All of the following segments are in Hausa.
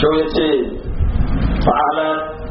shau ya ce fa'ala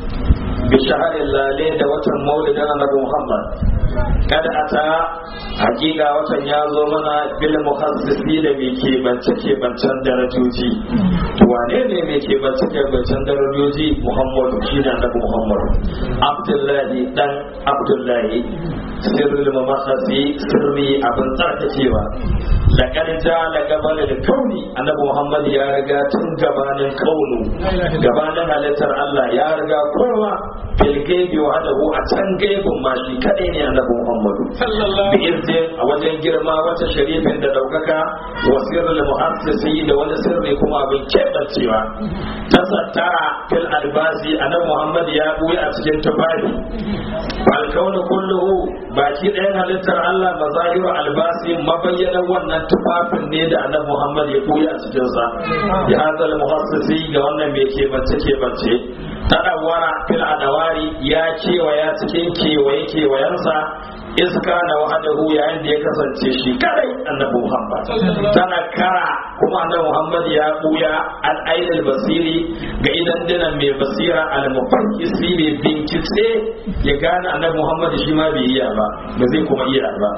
bi shaharin lale da watan maulidin annabi muhammad kada a ta hakika watan ya zo mana bil muhassisi da mai kebance kebancen darajoji wane ne mai kebance kebancen darajoji muhammadu shi ne annabi muhammadu abdullahi dan abdullahi sirrul mamakhasi sirri abin tsarkakewa laqad ja'ala qabala al-kauni annabi muhammad ya riga tun gabanin kaunu gabanin halittar Allah ya riga kowa fil gaibi wa hadahu a can gaibin ma shi kadai ne annabi muhammadu bi irzin a wajen girma wata sharifin da daukaka wa sirrul muhassisi da wani sirri kuma abin kebancewa tasattara fil albasi annabi muhammad ya buya a cikin tufafi fal kaunu kulluhu baki ɗayan halittar Allah mazahiru albasi mabayyanan wannan tufafin ne da annabi Muhammad ya koyi a cikin sa ya hazal muhassisi ga wannan mai kebance kebance tadawara fil adawari ya kewaya cikin kewaye kewayensa iska na wahadahu yayin da ya kasance shi kadai annabi Muhammad tana kara kuma annabi Muhammad ya buya al ainul basiri ga idan dinan mai basira al mufakkisi mai bincike ya gane annabi Muhammad shi ma bai iya ba ba zai kuma iya ba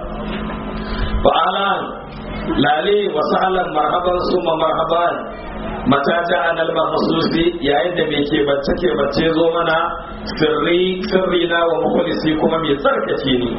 fa'alan lale wa sa'alan marhaban summa marhaban mata ja'an al-mahsusi yayin da mai ke bacce ke bacce zo mana sirri sirri na wa mukhlisi kuma mai tsarkake ni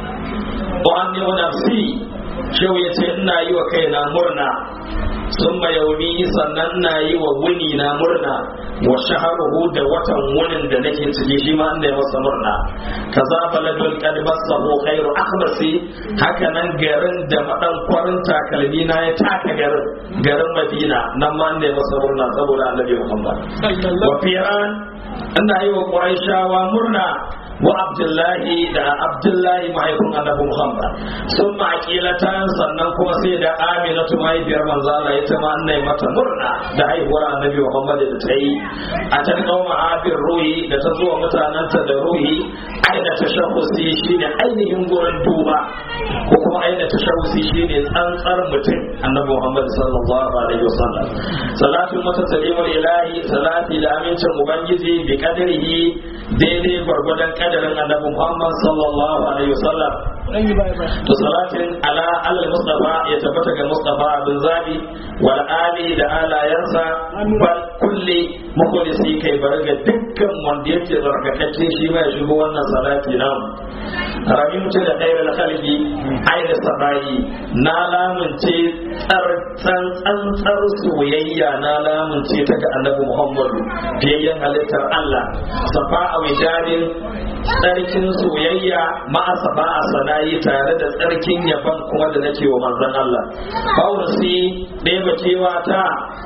wa anni wa nafsi shau yace ina yi wa kaina murna sun yaumi sannan ina yi wa wuni na murna wa shaharuhu da watan wunin da nake ciki shi ma inda ya masa murna kaza baladul qad masahu khairu akhbasi haka nan garin da madan kwarin takalmi na ya taka garin garin Madina nan ma inda ya masa murna saboda Annabi Muhammad wa firan ina yi wa Quraishawa murna wa abdullahi da abdullahi mahaifin annabi muhammad sun ma'akilatan sannan kuma sai da aminatu mahaifiyar manzo Allah ita ma annai mata murna da haihuwar annabi muhammad da ta yi a can kauma abin ruhi da ta zuwa mutanenta da ruhi aina ta shahusi shine ainihin gurin duba ko kuma aina ta shahusi shine tsantsar mutum annabi muhammad sallallahu alaihi wasallam salatu mata salimul ilahi salati da amincin ubangiji bi kadarihi daidai gwargwadon kadarin annabi Muhammad sallallahu alaihi wasallam to salatin ala al mustafa ya tabbata ga mustafa bin zabi wal ali da alayansa bal kulli mukhlisi kai barga dukkan wanda yake zarkakacce shi ma ya shigo wannan salati nan rabin mutum da ɗaya da khalqi aina sabai na lamunce tsantsar soyayya na lamunce ta ga annabi Muhammadu fiyayyen halittar Allah safa a wijarin tsarkin soyayya ma'asa ba a sanayi tare da tsarkin yaban kuma da nake wa manzon Allah faurasi ɗaya bacewa ta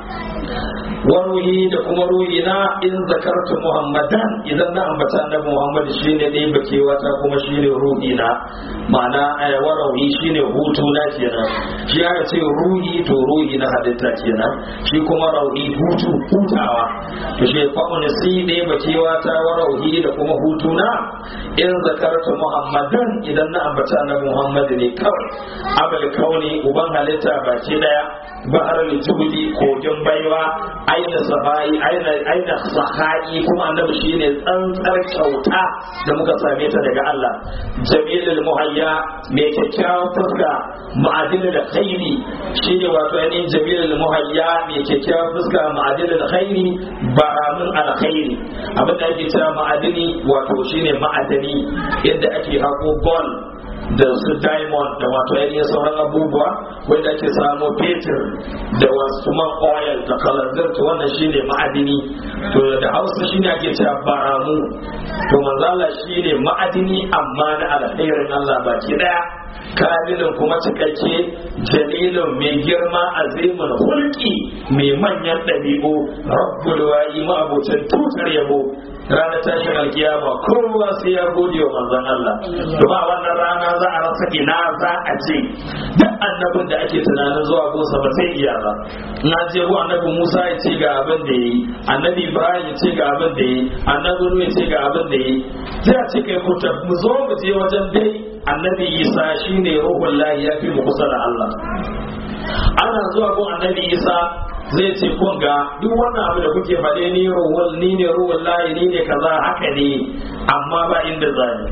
waruhi da kuma ruhi na in zakartu muhammadan idan na ambata annabi muhammad shine ne bakewa ta kuma shine ruhi na ma'ana warawi shine hutu na kenan shi aka ce ruhi to ruhi na halitta kenan shi kuma rauni hutu hutawa to shi fa'un si ne bakewa ta warawi da kuma hutu na in zakartu muhammadan idan na ambata annabi muhammad ne kawai abal kauni uban halitta baki daya bahar lijubli kogin baiwa aina safai aina aina sahai kuma annabi shine tsantsar kyauta da muka same ta daga Allah jamilul muhayya mai kyakkyawan fuska ma'adilul khairi shine wato ainihin jamilul muhayya mai kyakkyawan fuska ma'adilul khairi baramin alkhairi abin da ake cewa ma'adini wato shine ma'adani yadda ake hako gold da su diamond da wato ainihin sauran abubuwa wanda ake samu fetur da wasu man oil da kalanzir to wannan shine ma'adini to da hausa shine ake cewa baramu to manzala shine ma'adini amma na alkhairin Allah baki daya kamilin kuma cikakke jalilin mai girma azimin hulki mai manyan ɗabi'u rabbul wa'i ma'abucin tutar yabo ranar tashin alkiyama kowa sai ya gode wa manzon Allah kuma wannan rana za a rasa ina za a ce duk annabin da ake tunanin zuwa gosa ba sai iya ba na je ko annabi Musa ya ce ga abin da yi annabi Ibrahim ya ce ga abin da yi annabi Nuhu ya ce ga abin da yi sai a ce kai ku mu zo mu je wajen dai annabi Isa shine ruhul lahi ya fi mu kusa da Allah ana zuwa ko annabi Isa zai ce kun ga duk wannan abu da kuke faɗe ni ruwal ni ne ruwal layi ni ne kaza haka ne amma ba inda zani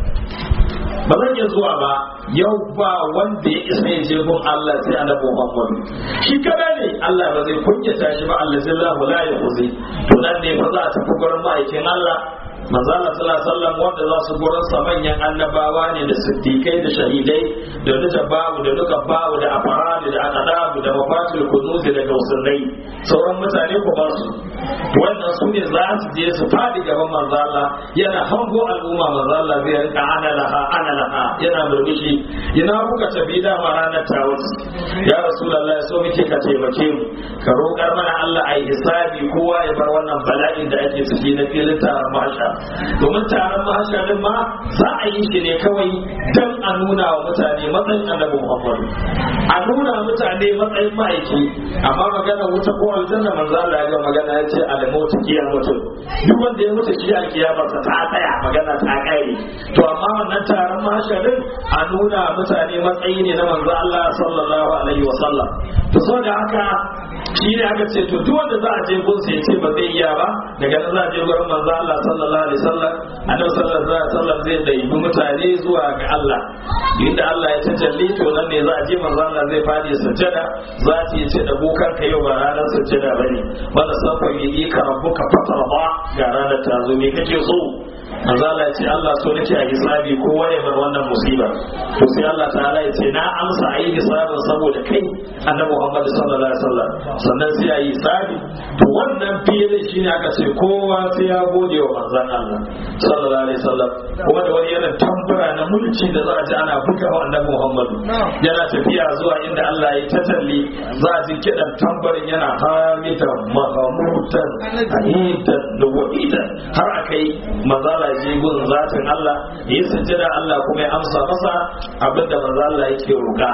ba zan iya zuwa ba yau ba wanda ya isa ya je gun Allah sai annabi Muhammad shi kada ne Allah ba zai kunyata shi ba Allah zallahu la yuzi to nan ne fa za a tafi gurin ma'aikin Allah manzo Allah sallallahu alaihi wasallam wanda za su gurin sa manyan annabawa ne da siddiqai da shahidai da duka babu da duka babu da afaradu da aqdabu da mafatul kunuz da gausunnai sauran mutane ku ba su wannan su ne za su je su fadi gaban manzo Allah yana hango al'umma manzo Allah zai rinka ana laha ana laha yana murmushi ina kuka tafi da ranar tawus ya rasulullahi so muke ka taimake mu ka roƙar mana Allah ai hisabi kowa ya bar wannan bala'in da ake ciki na filin taron masha domin taron mahasharin ma za a yi shi ne kawai don a nuna wa mutane matsayin annabi muhammadu a nuna mutane matsayin ma'aiki amma magana wuta ko aljanna manzo Allah ya ga magana ya ce al-mautu mutum duk wanda ya mutu shi alkiyamar sa ta tsaya magana ta kare to amma wannan taron mahasharin a nuna mutane matsayi ne na manzo Allah sallallahu alaihi wa sallam to saboda haka shi ne aka ce to duk wanda za a je gunsa ya ce ba zai iya ba daga nan za a je gurin manzo Allah sallallahu alaihi wasallam annabi sallallahu alaihi wasallam zai daibi mutane zuwa ga Allah inda Allah ya tajalli to nan ne za a je manzo Allah zai fadi sujjada za ta yi ce da bukar ka yau ba ranar sujjada bane wanda safa yi ka rabbuka fatarba ga ranar ta zo me kake so manzo Allah ya ce Allah so nake a hisabi kowa ya bar wannan musiba to sai Allah ta'ala ya ce na amsa a yi hisabin saboda kai annabi Muhammad sallallahu alaihi wasallam sannan sai a yi hisabi to wannan filin shine aka ce kowa sai ya gode wa manzon Allah sallallahu alaihi wasallam kuma da wani irin tambura na mulki da za a ji ana buga wa annabi Muhammad yana tafiya zuwa inda Allah ya tatalli za a ji kidan tambarin yana hamita mahamutan ahidan da wahidan har akai manzala je gun zatin Allah ya sujjada Allah kuma ya amsa masa abinda manzo Allah yake roƙa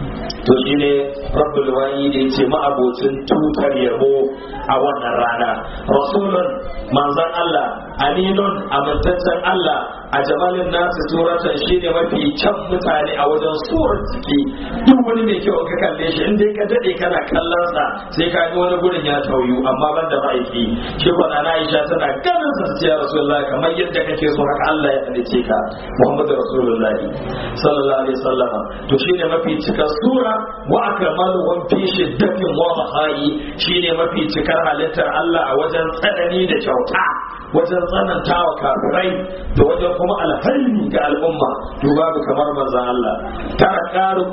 to shine rabbul wani da yace ma'abocin tutar yabo a wannan rana rasulun manzon Allah aminun amintaccen Allah a jamalin nasu suratan shine mafi can mutane a wajen surar ciki duk wani mai kyau ka kalle shi in dai ka dade kana kallon sa sai ka ga wani gurin ya tauyu amma ban da ma'aiki shi kwana na Aisha tana ganin sa ya Rasulullah kamar yadda kake so haka Allah ya halice ka Muhammadu Rasulullah sallallahu alaihi wasallam to shine mafi cikar sura wa akmaluhum fi shiddatin wa mahai shine mafi cikar halittar Allah a wajen tsanani da kyauta wajen tsananta wa kafirai da wajen kuma alhaini ga al'umma to babu kamar manzon Allah tara karu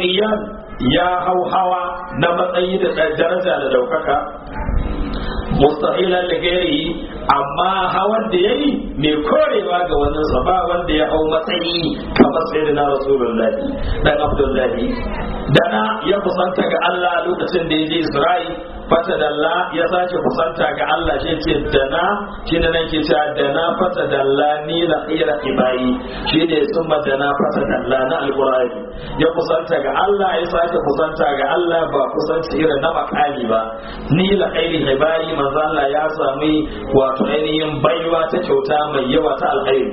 ya hau hawa na matsayi da daraja da daukaka mustahilan da gairi amma hawan da yayi mai korewa ga wannan sa ba wanda ya hau matsayi kamar sayyidina rasulullahi dan abdullahi dana ya kusanta ga Allah lokacin da ya je Isra'i fata dalla ya sake kusanta ga Allah shi ce dana shi ne nan ke cewa dana fata dalla ni la ira ibai shi ne summa dana fata dalla na alqur'ani ya kusanta ga Allah ya sake kusanta ga Allah ba kusanci irin na makali ba ni la ira ibai manzo Allah ya sami wato ainihin baiwa ta kyauta mai yawa ta alkhairi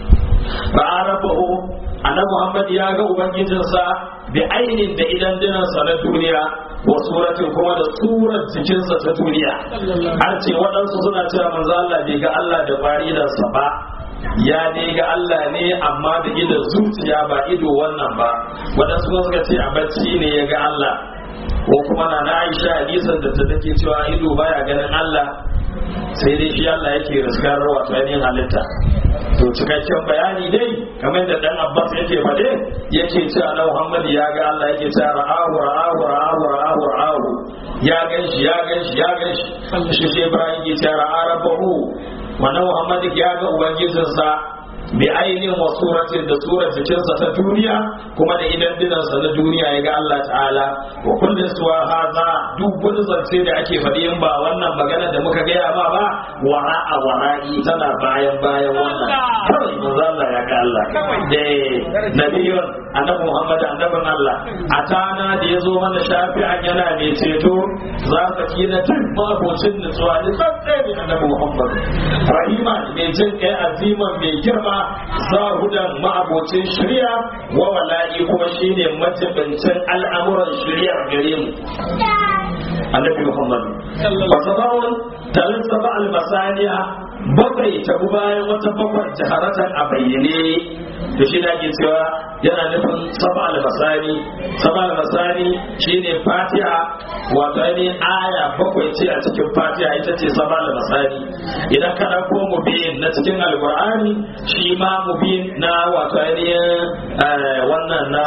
fa'arafahu annabi Muhammad ya ga ubangijinsa bi ainin da idan dinansa na duniya wa suratin kuma da surar jikinsa ta duniya har ce waɗansu suna cewa manzo Allah bai ga Allah da baridansa ba ya dai ga Allah ne amma da idan zuciya ba ido wannan ba waɗansu kuma suka ce a bacci ne ya ga Allah ko kuma na na Aisha hadisin da ta take cewa ido baya ganin Allah sai dai shi Allah yake riskar wato ainihin halitta to cikakken bayani dai kamar da dan Abbas yake faɗe yake cewa na Muhammad ya ga Allah yake cewa ra'ahu ra'ahu ra'ahu ra'ahu ra'ahu ya ganshi ya ganshi ya ganshi shi sai Ibrahim yake cewa ra'a rabbahu wannan Muhammad ya ga ubangijinsa bi ainihin wa suratin da surar jikinsa ta duniya kuma da idan dinansa na duniya ya ga Allah ta'ala wa kullum suwa haza duk wani zance da ake faɗi in ba wannan magana da muka gaya ma ba wara a wara'i tana bayan bayan wannan kawai manzo Allah ya ga Allah da nabiyun annabi Muhammad annabin Allah a tana da ya zo mana shafi'an yana mai ceto za ka kina tun mabocin nutsuwa da tsatsai annabi Muhammad rahima mai jin kai aziman mai girma zahudan ma'abocin shirya wa wala'i kuma shine majibincin al'amuran shirya gare mu annabi muhammad wa sabawun talin saba almasaniya bakwai ta bayan wata bakwai jaharatan a bayyane to shi da ke cewa yana nufin saba almasani saba almasani shine fatiha wato ainihin aya bakwai ce a cikin fatiha ita ce saba almasani idan ka ɗauko mubin na cikin alkur'ani shi ma mubin na wato ainihin wannan na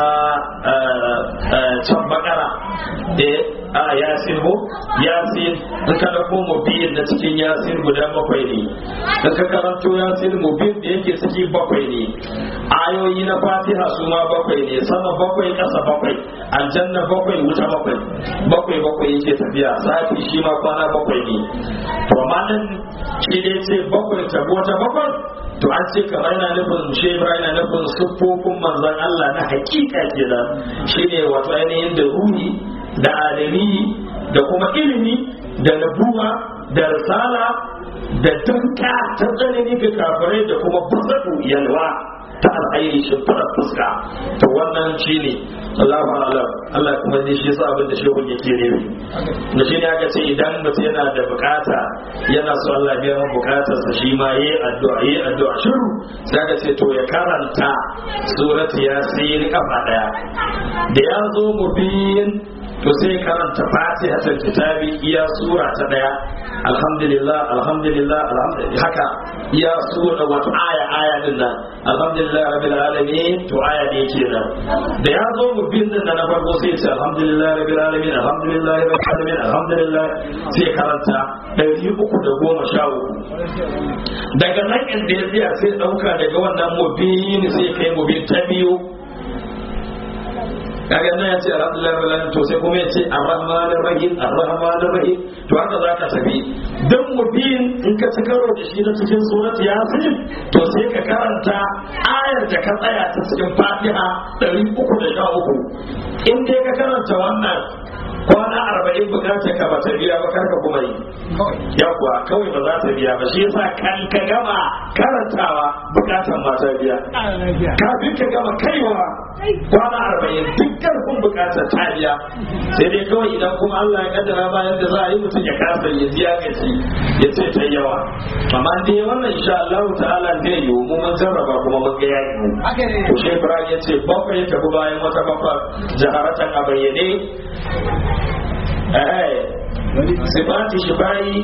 can bakara a yasin ko yasin in ka ɗauko mubin na cikin yasin guda bakwai ne in ka karanto yasin mubin da yake ciki bakwai ne ayoyi na fatiha su ma bakwai ne sama bakwai ƙasa bakwai aljanna bakwai wuta bakwai bakwai bakwai yake tafiya sati shi ma kwana bakwai ne to amma nan shi dai ce bakwai tabo ta bakwai to an ce kamar yana nufin shi yana nufin siffofin manzon Allah na hakika kenan shine wato ainihin da ruhi da adami da kuma ilimi da nabuwa da risala da danka ta tsanani ga kafirai da kuma basatu yalwa ta alhairi shimfiɗar fuska to wannan shi ne Allahu alam Allah kuma ne shi yasa abin da shehu yake ne da shi ne aka ce idan mutum yana da bukata yana so Allah biya masa bukatar sa shi ma yayi addu'a yayi addu'a shiru sai aka ce to ya karanta surati yasin kafa daya da ya zo mubin to sai karanta fatihatul kitabi iya sura ta daya alhamdulillah alhamdulillah alhamdulillah haka iya sura wato aya aya din nan alhamdulillah rabbil alamin to aya ne kenan da ya zo mu bin nan na farko sai ce alhamdulillah rabbil alamin alhamdulillah rabbil alamin alhamdulillah sai karanta ɗari uku da goma sha uku daga nan inda ya tsaya sai ɗauka daga wannan mubin sai kai mubin ta biyu kaga nan ya ce alhamdulillah rabbil alamin to sai kuma ya ce arrahmanir rahim arrahmanir rahim to haka zaka tafi dan mubin in ka ci karo da shi na cikin surat yasin to sai ka karanta ayar da ka tsaya ta cikin fatiha 313 in dai ka karanta wannan kwana arba'in bukatar ka ba ta biya ba karka kuma yi ya kuwa kawai ba za ta biya ba shi yasa kan ka gama karantawa bukatar ma ta biya kafin ka gama kaiwa kwana arba'in duk karfin bukatar ta biya sai dai kawai idan kuma Allah ya kaddara bayan da za a yi mutum ya kasa ya biya gaci ya ce ta yawa amma dai wannan insha Allah ta'ala zai yi mu mun jarraba kuma mun ga yayi mu to shi Ibrahim ya ce bakwai ya tafi bayan wata bakwai jaharatan a bayyane sifati shifayi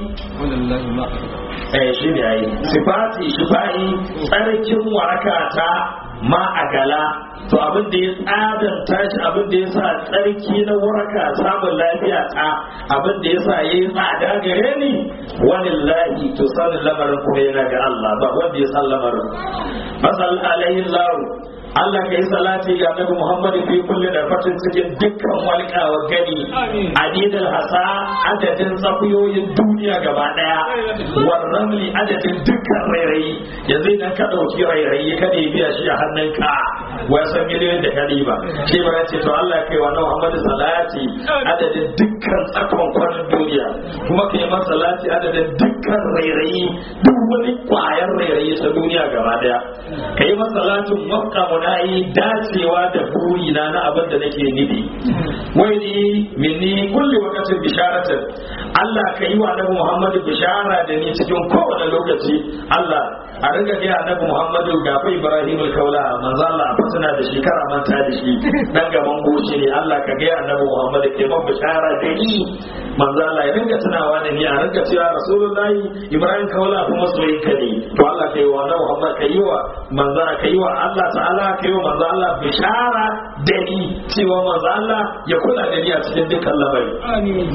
eh shi ne ai sifati shifayi tsarkin waraka ta ma a gala to abin da ya tsadanta shi abin da ya sa tsarki na waraka samun lafiya ta abin da ya sa ya yi tsada gare ni walillahi to sanin lamarin kuma yana ga Allah ba wanda ya san lamarin masal alaihi lahu Allah ka yi salati ga Annabi Muhammad fi kulli darfatin cikin dukkan walƙawa gani adidal hasa adadin tsakuyoyin duniya gaba daya warramli adadin dukkan rairayi yanzu idan ka dauki rairayi ka ne biya shi a hannunka wai san miliyoyin da kali ba shi ba ce to Allah kai wa Muhammad salati adadin dukkan tsakon kwanan duniya kuma kai masa salati adadin dukkan rairayi duk wani kwayar rairayi ta duniya gaba daya kai masa salatin wafqa na yi dacewa da burina na abin da nake nufi wai ni minni kulli waqtin bisharatin Allah ka yi wa Annabi Muhammad bishara da ni cikin kowane lokaci Allah a ringa ga Annabi Muhammad ga fa Ibrahim al-Kaula manzo Allah a fasana da shi kara manta da shi dan gaban goshi ne Allah ka ga Annabi Muhammad ke man bishara da ni manzo Allah ya ringa tunawa da ni a ringa cewa Rasulullahi Ibrahim Kaula kuma soyayya ne to Allah ka yi wa Annabi Muhammad ka yi wa manzo ka yi wa Allah ta'ala ka yi wa manzo Allah bishara da ni cewa manzo Allah ya kula da ni a cikin dukkan lamari amin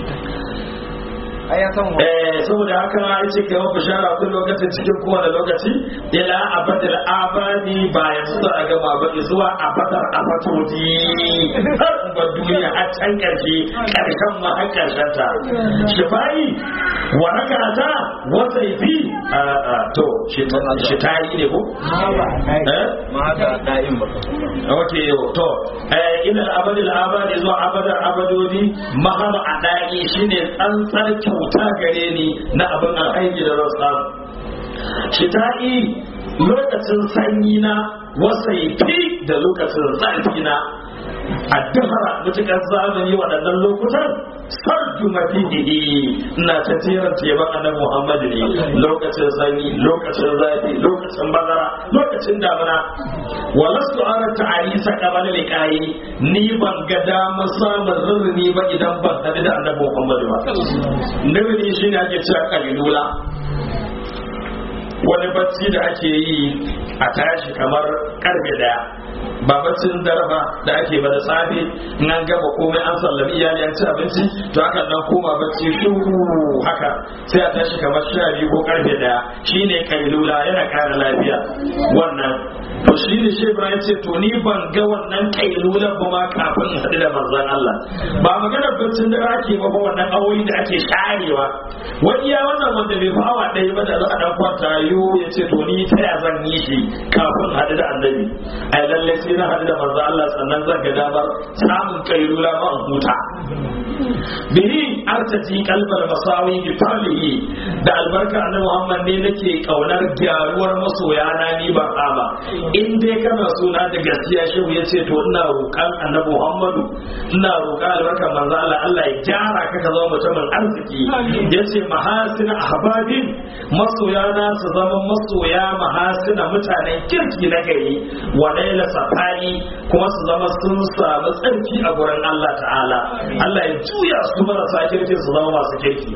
eh saboda haka ya ce kai wa bishara kun lokacin cikin kowane lokaci ila abadal abadi ba ya su a gama ba zuwa abadar abatodi har ba duniya a can karshe karshen ma har karshen ta shifai waraka ta wata fi to shi ta yi ne ko ma ga da'in ba ok to ila abadal abadi zuwa abadar abadodi mahama a da'i shine tsantsar kyauta gare ni na abin alhaji da zan samu shita'i lokacin sanyi na wasaifi da lokacin zafi na a dahara mutukar zamani waɗannan lokutan sarju madihi ina ta tiran teban annabi Muhammad ne lokacin sanyi lokacin zafi lokacin bazara lokacin damina walastu ara ta'alisa qabala liqai ni ban ga damar samun rurruni ba idan ban hadu da annabi Muhammad ba nabi shi ne ake cewa kalilula wani bacci da ake yi a tashi kamar karfe daya ba baccin dare ba da ake ba da safe in an gaba komai an sallami iyali an ci abinci to aka dan koma bacci shuru haka sai a tashi kamar sha biyu ko karfe daya shine kailula yana kara lafiya wannan to shi ne shi Ibrahim ce to ni ban ga wannan kailula ba ma kafin in haɗu da manzon Allah ba magana baccin dare ake ba ba wannan awoyi da ake sharewa wani ya wannan wanda bai fawa ɗaya ba da za a dan kwanta yo ya ce to ni ta ya zan yi shi kafin haɗu da annabi ai lallai sai na haɗu da manzo Allah sannan zan ga damar samun kailula ma in huta bihi artaji kalbal masawi bi falihi da albarka annabi Muhammad ne nake kaunar gyaruwar masoya na ni ba ba in dai kana suna da gaskiya shehu ya ce to ina roƙan annabi Muhammadu ina roƙan albarkar manzo Allah Allah ya gyara ka ka zama mutumin arziki yace mahasin ahbabin masoya na su zama masoya mahasina mutanen kirki na gari wa laila safari kuma su zama sun samu tsarki a gurin Allah ta'ala Allah ya juya su marasa kirki su zama masu kirki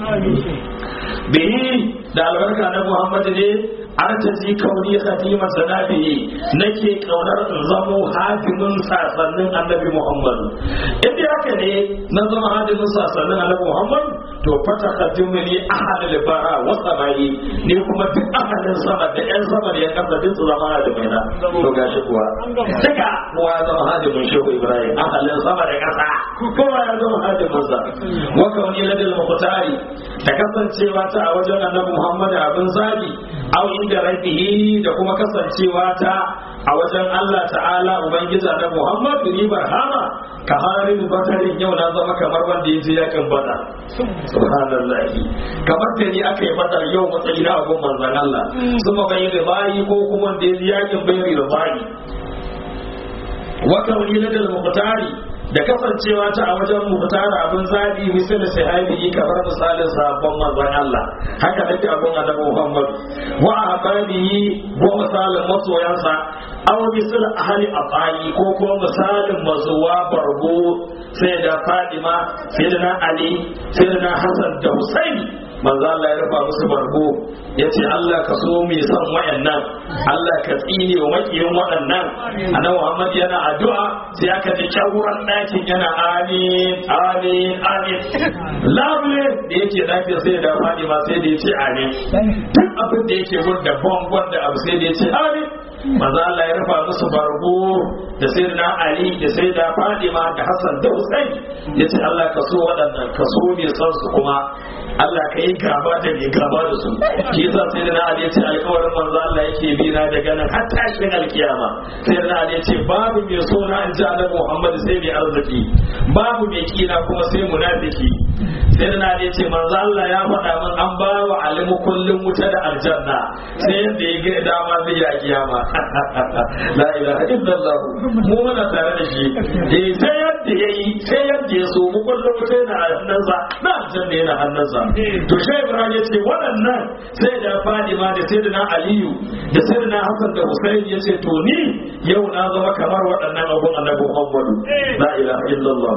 bihi da albarka na Muhammad ne artaji kauni khatima sanabihi nake kaunar in zamo hadimin sasannin annabi Muhammad inda haka ne na zama hadimin sasannin annabi Muhammad to fata khadimu ni ahadul bara wa samai ne kuma duk ahadin sama da yan sama da yan kasa duk su zama hadimai na to gashi kuwa duka kowa ya zama hadimin shehu Ibrahim ahadin sama da kasa kowa ya zama hadimin sa wa kauni ladil muqtari da kasancewa ta a wajen annabi Muhammad abin zabi au inda rabbihi da kuma kasancewa ta a wajen Allah ta'ala ubangiji na Muhammad ni barhama ka harin bakarin yau na zama kamar wanda ya je yakin bada subhanallah kamar da ni aka yi badar yau matsayi na abun manzon Allah kuma bai da bayi ko kuma da ya je yakin bai da bayi wa kawni ladal muqtari da kasancewa ta a wajen muhtara abin zabi misali sahabi kamar misalin sabon manzon Allah haka nake abin annabi Muhammad wa ahbabihi wa misalin masoyansa aw misal ahli abali ko kuma misalin mazuwa bargo sai da Fadima sai da Ali sai da Hassan da Husaini manzo Allah ya rufa musu bargo yace Allah ka so mai son wayannan Allah ka tsine wa makiyin waɗannan annabi Muhammad yana addu'a sai aka ji kyawuran ɗakin yana amin amin amin labule da yake lafiya sai da fadi ma sai da yace amin duk abin da yake gun da bangon da abu sai da yace amin manzo Allah ya rufa musu bargo da sayyidina Ali da sayyida Fadima da Hassan da Hussein yace Allah ka so waɗannan ka so ne san su kuma Allah ka yi gaba da mai gaba da su shi yasa sai da Ali ya ce alƙawarin manzo Allah yake bi na daga nan har tashin alkiyama sai da Ali ya ce babu mai so na in ji Annabi Muhammad sai mai arziki babu mai kina kuma sai munafiki sai da Ali ya ce manzo Allah ya faɗa min an ba wa alimu kullum wuta da aljanna sai yadda ya ga dama zai yi a kiyama la ilaha illallah mu muna tare da shi eh sai yadda yayi sai yadda ya so mu kullum wuta yana hannunsa na aljanna yana hannunsa to shai ibrahim ya ce waɗannan sai da fadima da sai da aliyu da sai da hassan da husain ya ce to ni yau na zama kamar waɗannan abun annabi muhammadu la ilaha illallah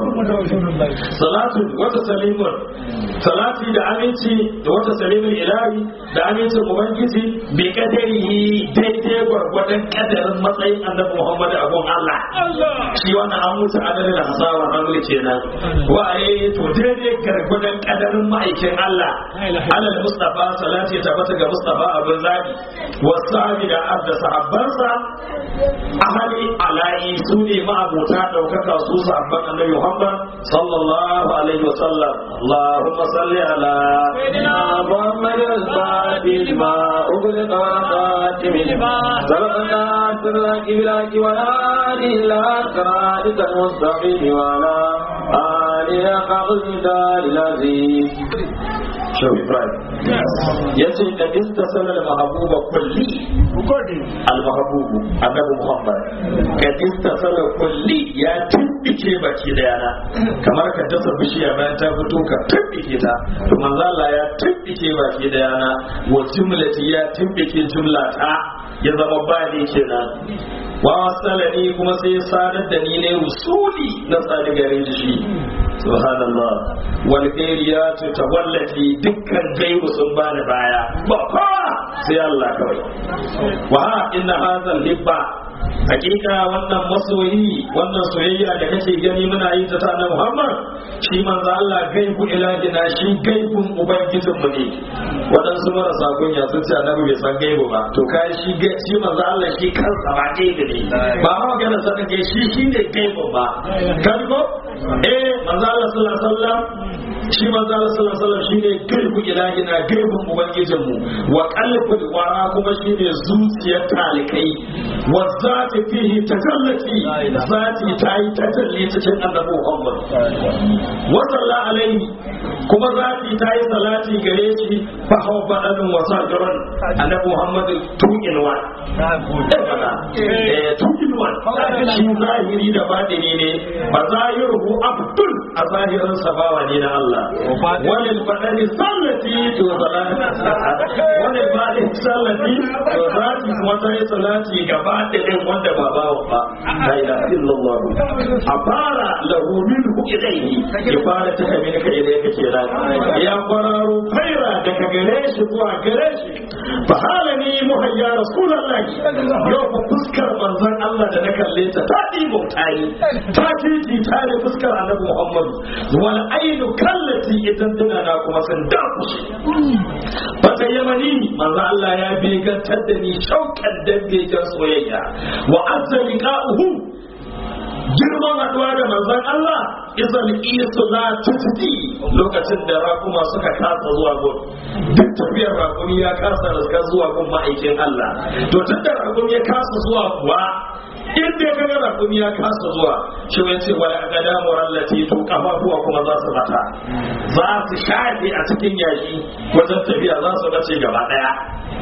salatu wata salimun salati da aminci da wata salimun ilahi da amincin ubangiji bi kadarihi daidai gwargwadon kadarin matsayin annabi muhammadu abun allah shi wannan an mutu adalin hasawa ramli kenan wa'aye to daidai gwargwadon kadarin ma'aikin Allah alal Mustafa salati ta bata ga Mustafa abin zabi wasabi da abda sahabbansa ahali alai su ne ma'abuta daukaka su sahabban annabi Muhammad sallallahu alaihi wasallam Allahumma salli ala سيدنا محمد الفاتح لما أغلق والخاتم لما سبقنا سرك بلاك والآل إلى صراطك المستقيم وعلى آله قبل العزيز shehu ibrahim ya ce da istasalar mahabuba kulli al-mahabubu annabi muhammad ka istasalar kulli ya tumbike baki da yana kamar ka dasa bishiya bayan ta fito ka tumbike ta to manzo Allah ya tumbike baki da yana wa jumlati ya tumbike jumla ta ya zama ba ne kenan wa wasalani kuma sai ya sadar da ni ne rusuli na sadi gare shi subhanallah wal khairiyatu tawallati dukkan gaibu sun bani baya ba kowa sai Allah kawai wa inna hadha libba hakika wannan masoyi wannan soyayya da kake gani muna yi ta tana Muhammad shi manzo Allah gaibu ilahina shi gaibun ubangijin mu ne waɗansu marasa kunya sun ce annabi bai san gaibu ba to kai shi shi manzo Allah shi kansa ba gaibu ne ba ma magana sanin ke shi shi ne gaibu ba kan ko eh manzo Allah sallallahu alaihi wasallam shi manzo Allah sallallahu alaihi wasallam shine gaibu ilahina gaibun ubangijin mu wa qalbul wara kuma shine zuciyar talikai wa zati fihi tajallati zati tayi tajalli cikin annabi Muhammad wa sallallahu alaihi kuma zati tayi salati gare shi fa hawa badan wa sajran annabi Muhammad tuqin wa eh tuqin wa shi zahiri da batini ne ba zahiru abdul a zahirin sabawa ne na Allah wani badani sallati to salati wani badani sallati to zati kuma ta yi salati gaba da ɗin wanda ba bawa ba la ilaha illallah a fara lahu minhu ilayhi ya fara ta kame ka ilai ka ke ya kwararo faira daga gare shi zuwa gare shi fa halani muhayya rasulullahi yau fa fuskar manzon Allah da na kalle ta ta ɗibo ta yi ta titi ta ne fuskar annabi Muhammadu wal ainu kallati idan tana na kuma sun dakushe fata yamani manzo Allah ya begantar da ni shaukan dan begen soyayya wa azza liqa'uhu girman haduwa da manzon Allah izal isu la tutdi lokacin da rakuma suka kasa zuwa gun duk tafiyar rakumi ya kasa raska zuwa gun ma'aikin Allah to tun da rakumi ya kasa zuwa kuwa in dai kaga rakumi ya kasa zuwa shi wai ce wala gada murallati to kafafuwa kuma za su bata za su shafe a cikin yashi wajen tafiya za su bace gaba daya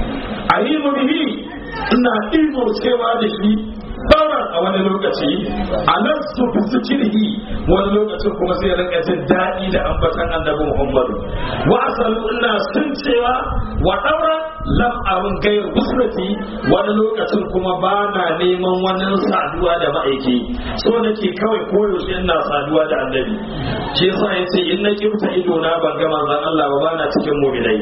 alimu bihi ina imo cewa da shi sauran a wani lokaci a nan su fi zikirhi wani lokacin kuma sai rinka jin daɗi da ambatan annabi muhammadu wa asalu ina sun cewa wa ɗaura lam abin gayar busrati wani lokacin kuma ba na neman wani saduwa da ma'aiki so nake kawai koyaushe ina saduwa da annabi shi yasa ya ce in na kimta ido na ban ga manzon Allah ba ba na cikin mu'minai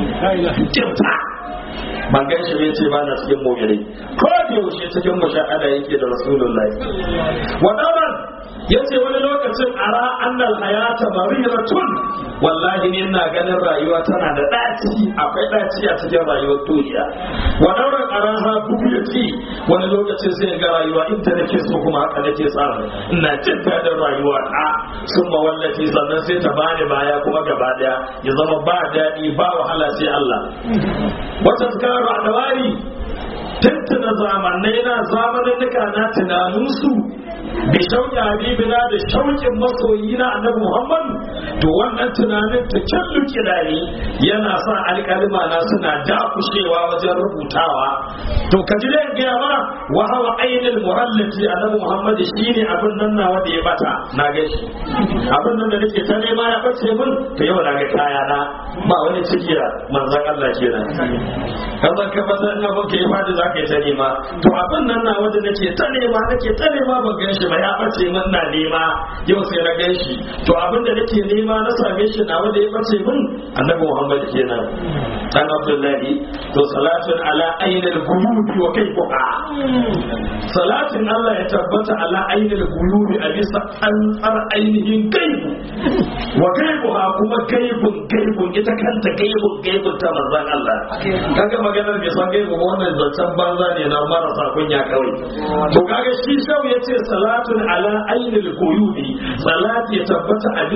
kimta ban gan shi bai ce ba na cikin mu'minai ko da yaushe cikin mushahada yake da rasulullahi wa daban yace wani lokacin ara annal hayata mariratun wallahi ne ina ganin rayuwa tana da daci akwai daci a cikin rayuwar duniya wa dauran araha bugiyati wani lokacin sai ga rayuwa inda nake so kuma haka nake tsara ina jin dadin rayuwa a sun ma wallafi sannan sai ta bani baya kuma gaba daya ya zama ba daɗi ba wahala sai Allah wata tsara a dawari tuntuna zamanai na zamanin na tunaninsu bi shauƙi habibina da shauƙin masoyi na annabi muhammad to wannan tunanin ta kyallu kidari yana sa alƙalima na suna dakushewa wajen rubutawa to ka ji da gaya ma wa hawa ainul muhallati annabi muhammad shine abin nan na wanda ya bata na ga shi abin nan da nake ta nema ya bace min to yau na ga kaya na ba wani cikiya manzon Allah kenan kan zan ka fata ina ban kai fadi za ka yi ta nema to abin nan na wanda nake ta nema nake ta nema ban gan shi ba ya bace min na nema yau sai na gan shi to abin da nake nema na same shi na wanda ya bace min annabi Muhammad kenan dan Abdullahi to salatun ala ainil guyubi wa kayfuha salatin Allah ya tabbata ala ainil guyubi a bisa tsantsar ainihin gaibu wa gaibuha kuma gaibun gaibun ita kanta gaibun gaibun ta manzon Allah kaga maganar bai san gaibu ba wannan zancen banza ne na marasa kunya kawai to kaga shi shau yace salatun ala ainil guyubi salati ya tabbata a bisa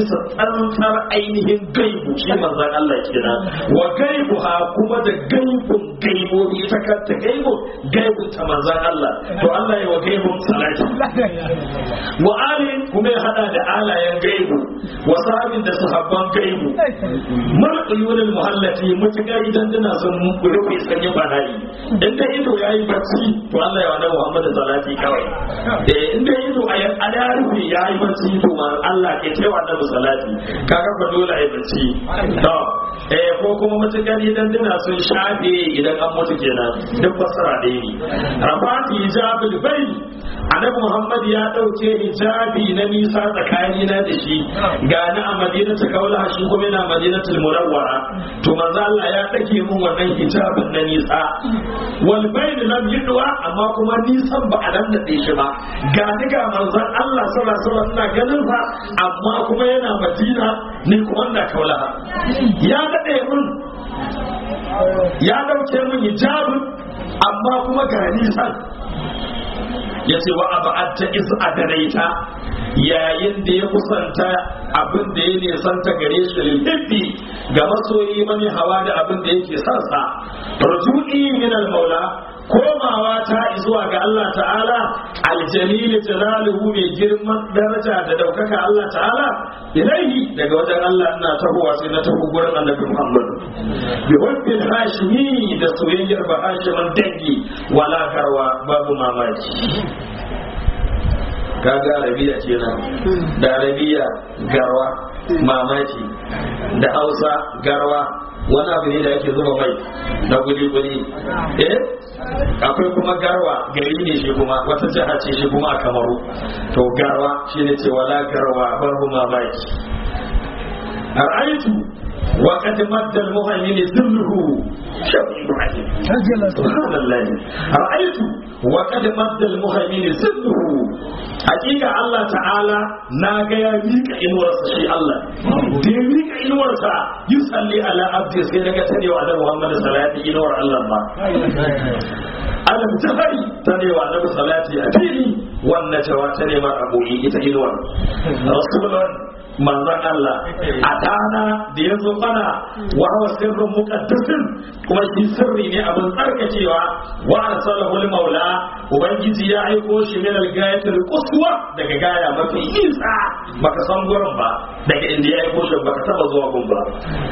tsantsar ainihin gaibu shi manzon Allah kenan wa gaibu ha kuma da gaibun gaibobi ita kanta gaibu gaibun ta manzon Allah to Allah ya wa gaibun salati wa alin kuma ya hada da alayen gaibu wa sahabin da sahabban gaibu mar uyunul muhallati mutuka idan dana son rufe sanyi banayi in da ido yayi bacci to Allah ya wa Muhammad salati kawai eh in da ido a ya rufe yayi bacci to ma Allah ke cewa da salati kaga fa dole ai bacci to eh ko kuma mutuka idan dana sun shafe idan an mutu kenan duk fasara da yi rafati hijabul bayt annabi Muhammad ya dauke hijabi na nisa tsakanina da shi ga ni a madinatul kaula shi kuma yana madinatul munawwara to manzo Allah ya dake mun wannan hijabin na nisa wal bayn lam yudwa amma kuma nisan ba a nan da shi ba ga ni ga manzon Allah sallallahu alaihi wasallam ina ganin sa amma kuma yana madina ni kuma ina kaula ya dade mun ya dauke mun hijabin amma kuma ga nisan ya ce wa abu ta is adanaita yayin da ya kusanta abin da ya nisanta gare shi lilhibbi ga masoyi mani hawa da abin da yake sansa rujui min al-maula komawa ta zuwa ga Allah ta'ala aljalil jalaluhu mai girman daraja da daukaka Allah ta'ala ilaihi daga wajen Allah ina tahowa sai na taho gurin annabi Muhammad bi wabbil hashimi da soyayyar ba hashiman dangi wala garwa babu mamaki kaga arabiya kenan da arabiya garwa mamaki da hausa garwa wani abu ne da yake zuba mai na guli-guli eh akwai kuma garwa gari ne shi kuma wata jiha ce shi kuma a kamaru to garwa shi ne ce wala garwa babu mamaki ra'aitu wa qad madda al-muhaymin dhilluhu shafi ibrahim subhanallah ra'aitu wa qad madda al-muhaymin dhilluhu hakika Allah ta'ala na ga ya mika inuwarsa shi Allah da ya mika inuwarsa yi salli ala abdi sai daga ta ne wa annabi Muhammad salati inuwar Allah ba alam jahari ta ne wa annabi salati a fili wannan cewa ta ne ma aboyi ita inuwar rasulun manzon Allah a dana da ya zo mana wa hawa sirrin muqaddasin kuma shi sirri ne abin tsarkakewa wa arsalahu maula ubangiji ya aiko shi min al-gayatil quswa daga gaya mafi nisa baka san gurin ba daga inda ya aiko shi baka taba zuwa gun ba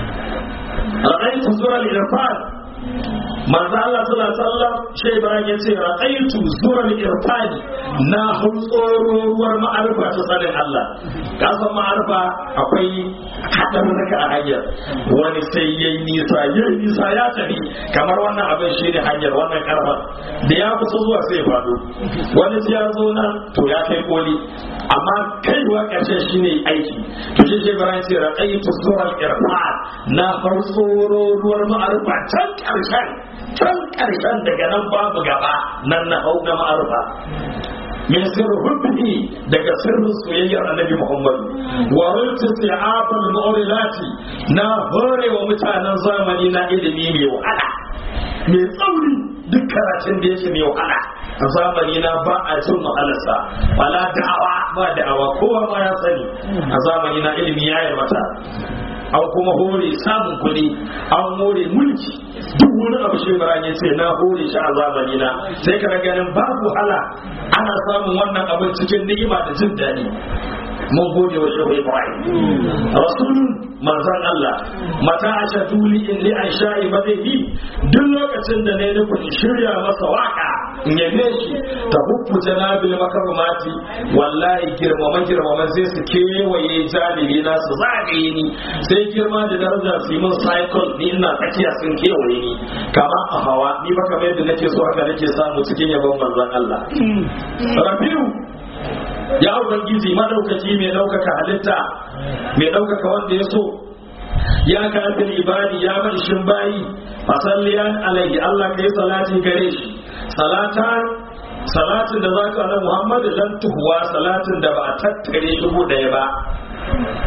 ra'aytu sura al-irfan manzo Allah sallallahu alaihi wasallam shi Ibrahim ya ce ra'aytu sura al-irfani na ruwar ma'arifa ta sanin Allah ka san ma'arifa akwai hadarurruka a hanyar wani sai yayi nisa yayi nisa ya tafi kamar wannan abin shi ne hanyar wannan karfa da ya kusa zuwa sai ya fado wani sai ya zo nan to ya kai koli amma kaiwa ƙarshen shi ne aiki to shi shi Ibrahim ce ra'aytu sura al-irfan na farko ruwar ma'arifa can ƙarshen can ƙarshen daga nan babu gaba nan na hau na ma'arufa min sirri hubbi daga sirrin soyayyar annabi Muhammad wa rulti si'abul mu'rilati na hore wa mutanen zamani na ilimi mai wahala mai tsauri duk karatun da yake mai wahala a zamani na ba a cin wahalarsa wala da'awa ba da'awa kowa ma ya sani a zamani na ilimi ya mata an kuma hore samun kuɗi an hore mulki duk wani abu shi ya ce na hore shi a zamani na sai ka ganin babu wahala ana samun wannan abin cikin ni'ima da jin daɗi mun gode wa shehu ibrahim rasulun manzon Allah mata a shatuli in li an sha'i madaihi duk lokacin da ne nufin shirya masa waka in yabe shi ta hukku janabil makarumati wallahi girmama girmama sai su kewaye jalibi na su zagaye ni sai girma da daraja su yi min cycle ni ina tsakiya sun kewaye ni kama a hawa ni ba kamar yadda nake so haka nake samu cikin yabon manzon Allah rabiu ya ubangiji madaukaki mai daukaka halitta mai daukaka wanda ya so ya kafin ibadi ya marshin bayi fasalliyan alaihi Allah kai salati gare shi salata salatin da zaka na Muhammadu lan tuhuwa salatin da ba a tattare dubu daya ba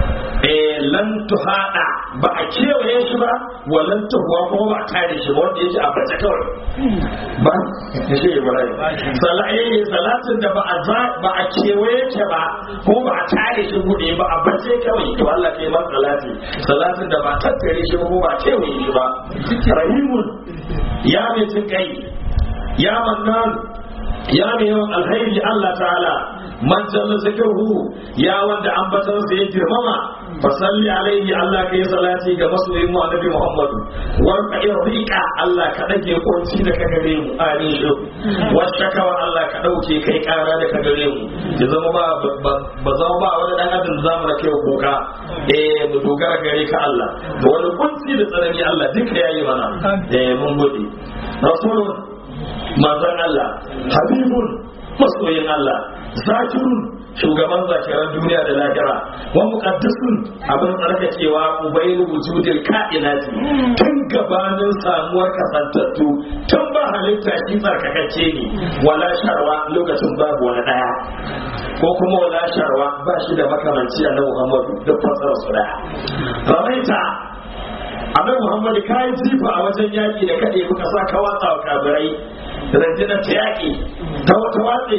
eh lan tuhada ba a kewaye shi ba wa lan tuhuwa kuma ba a kare shi ba wanda yake a bace kawai ba shi Ibrahim salaye salatin da ba a za ba a kewaye ta ba ko ba a kare shi bude ba a bace kawai to Allah kai ba salati salatin da ba a tattare shi ba ko ba a kewaye shi ba rahimun ya mai jin kai ya mannan ya mai yawan alhairi Allah ta'ala man jalla zikruhu ya wanda ambatan sa ya girmama fa salli alaihi Allah kai salati ga masoyin mu annabi Muhammad war ka irika Allah ka dage kunci da ka gare mu amin shi wacce kawa Allah ka dauke kai kara da ka gare mu ya zama ba ba zama ba wani dan adam zamu da kai kuka eh mu dogara gare ka Allah da wani kunci da tsanani Allah duka yayi mana eh mun gode rasulun manzon Allah habibun masoyin Allah zakirun shugaban zakiran duniya da lahira wa muqaddisun abin tsarkakewa ubayl wujudil kainati tun gabanin samuwar kasantattu tun ba halitta shi tsarkakacce ne wala sharwa lokacin babu wani daya ko kuma wala sharwa ba shi da makamanci annabi Muhammadu duk fasara su daya ramaita annabi Muhammadu kai jifa a wajen yaki da kade muka sa ka watsa wa kabirai rundunar ta yaki ta wata watsi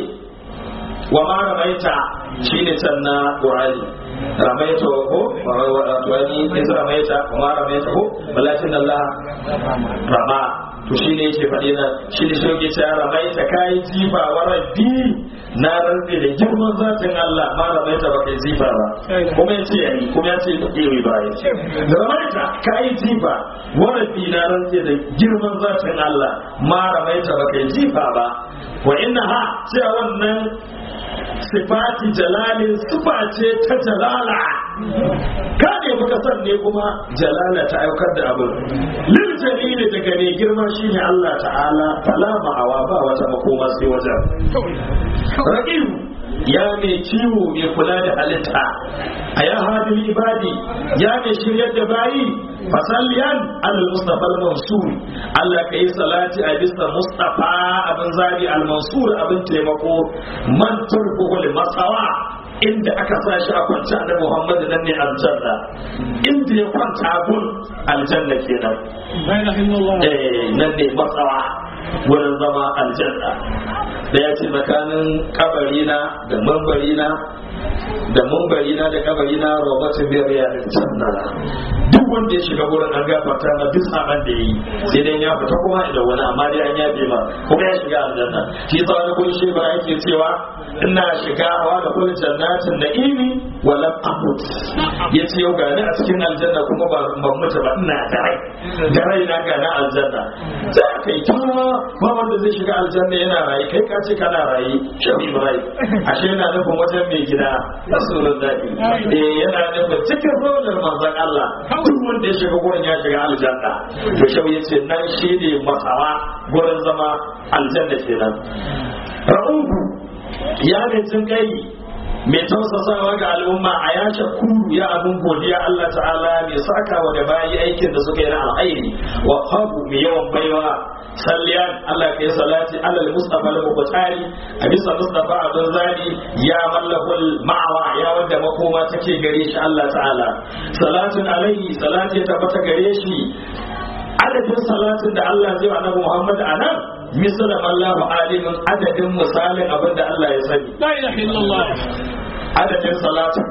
wa ma ramaita shi ne can na ƙurani ramaita ko wani isa ramaita wa ma ramaita ko walakin Allah rama to shi ne yake faɗi na shi ne shoge ce ramaita kayi jifa wa rabbi na rantsi da girman zatin Allah ma ramaita ba kai jifa ba kuma ya ce yayi kuma ya ce kewi ba ya ce ramaita kayi jifa wa rabbi na rantsi da girman zatin Allah ma ramaita ba kai jifa ba wa inna ha cewa wannan sifati jalalin sifa ce ta jalala ka ne muka san ne kuma jalala ta aukar da abin lil jalili daga ne girma shine Allah ta'ala fala ma'awa ba wata makoma sai wajen raqibu ya mai kiwo mai kula da halitta a ya hadin ibadi ya mai shiryar da bayi fasalliyan alal mustafa al-mansur Allah ka yi salati a bisa mustafa abin zabi al-mansur abin taimako man turkuhu masawa inda aka sa shi a kwance da Muhammad nan ne aljanna inda ya kwanta gun aljanna kenan eh nan ne masawa wurin zama aljanna da ya ce tsakanin kabarina da mambarina da mambarina da kabarina robert biyar ya janna duk wanda ya shiga wurin an gafarta na duk saban da yi sai dai ya fita kuma da wani amma dai an yafe ma kuma ya shiga aljanna shi yasa wani kun shi ba yake cewa ina shiga hawa da kullu jannatin na'imi wa lam amut yace yau ga ni a cikin aljanna kuma ba ban mutu ba ina da rai da rai na ga na aljanna sai kai ta ba wanda zai shiga aljanna yana rayi kai ka ce kana rayi shabi rai ashe yana nufin wajen mai gida rasulullahi eh yana nufin cikin rolar manzon Allah duk wanda ya shiga gurin ya shiga aljanna to shau yace nan shi ne masawa gurin zama aljanna kenan ra'ubu ya ne jin kai mai tausasawa ga al'umma a ya shakuru ya abin godiya Allah ta'ala mai saka wa da bayi aikin da suka yi na alhairi wa habu mai yawan baiwa salliyan Allah ka yi salati alal mustafa al mubtari a bisa mustafa abin zani ya mallakul ma'awa ya wanda makoma take gare shi Allah ta'ala salatin alaihi salati ya tabbata gare shi adadin salatin da Allah zai wa annabi Muhammad anan misal Allahu alimin adadin misalin abin da Allah ya sani la ilaha illallah adadin salatin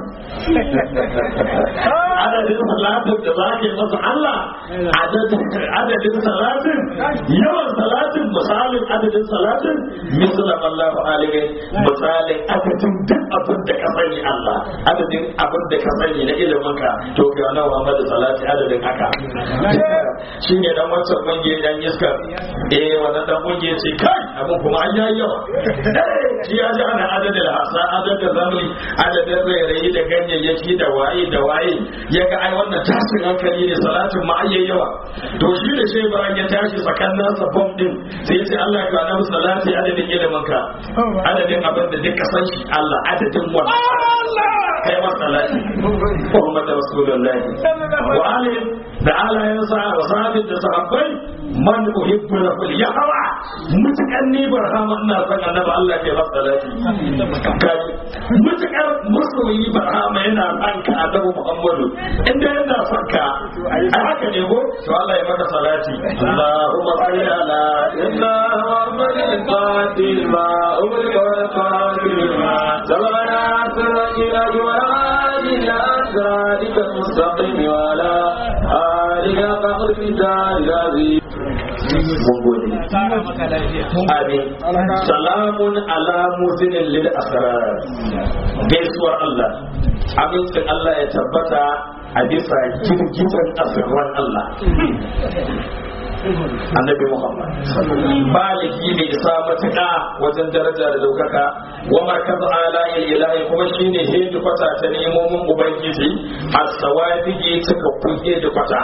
adadin salatin da za ka yi masa Allah adadin salatin yawan salatin misalin adadin salatin misalan Allah alimi misalin adadin duk abin da ka sani Allah adadin abin da ka sani na ilimin ka to ga wannan Muhammad salati adadin haka shi ne dan wancan kungiyar dan iska eh wannan dan kungiyar ce kai abin kuma an yayi yawa shi ya ji ana adadin hasa adadin zamani adadin rairayi da ganyayyaki da waye da waye ya ga ai wannan tashin hankali ne salatin ma ayyai yawa to shi da shi bayan ya tashi tsakanin sa bom din sai ya ce Allah ka na salati adadin ilimin ka adadin abin da duka san shi Allah adadin wannan kai ma salati Muhammad Rasulullahi wa alihi da alayansa wa sahabin da sahabbai man uhibbu lahu yahwa mutukar ni barhama ina son annabi Allah ke masa salati kaji mutukar masoyi barhama yana son ka annabi Muhammadu inda yana son ka a haka ne ko to Allah ya maka salati Allahumma salli ala إلا محمد القاتل ما أغلق والقاتل ما سبقنا سرك لك والعادي إلى أسرارك المستقيم وعلى آلك فقر كتاب العزيز mun gode amin salamun ala muzinin lil asrar gaisuwar Allah amincin Allah ya tabbata a bisa girgizan asirran Allah annabi Muhammad baliki ne isa matuƙa wajen daraja da daukaka wa markaz ala ilahi kuma shine hedi kwata ta nemomin ubangiji as-sawabiji suka kuke da kwata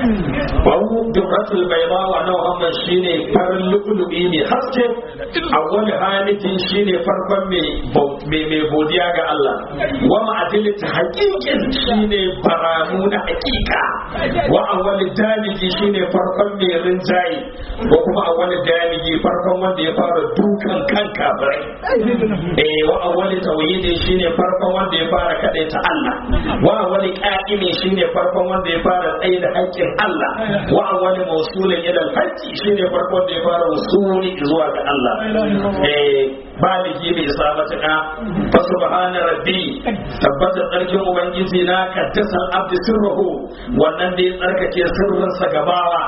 bawu dubratul bayda wa Muhammad shine farin lukulubi ne haske awwal halitin shine farkon mai mai godiya ga Allah wa ma'adilit haqiqin shine baramu na hakika wa awwal daliji shine farkon mai rinjaye ko kuma a wani daligi farkon wanda ya fara dukan kan kafirai eh wa awwali tawhidi shine farkon wanda ya fara ta Allah wa awwali qa'imi shine farkon wanda ya fara tsaye da haƙƙin Allah wa awwali mawsulin ila al-hajji shine farkon da ya fara wusuli zuwa ga Allah eh baligi bai sa matuƙa fa subhana rabbi tabbata tsarkin ubangiji na kaddasan abdi sirruhu wannan da ya tsarkake sirrinsa gabawa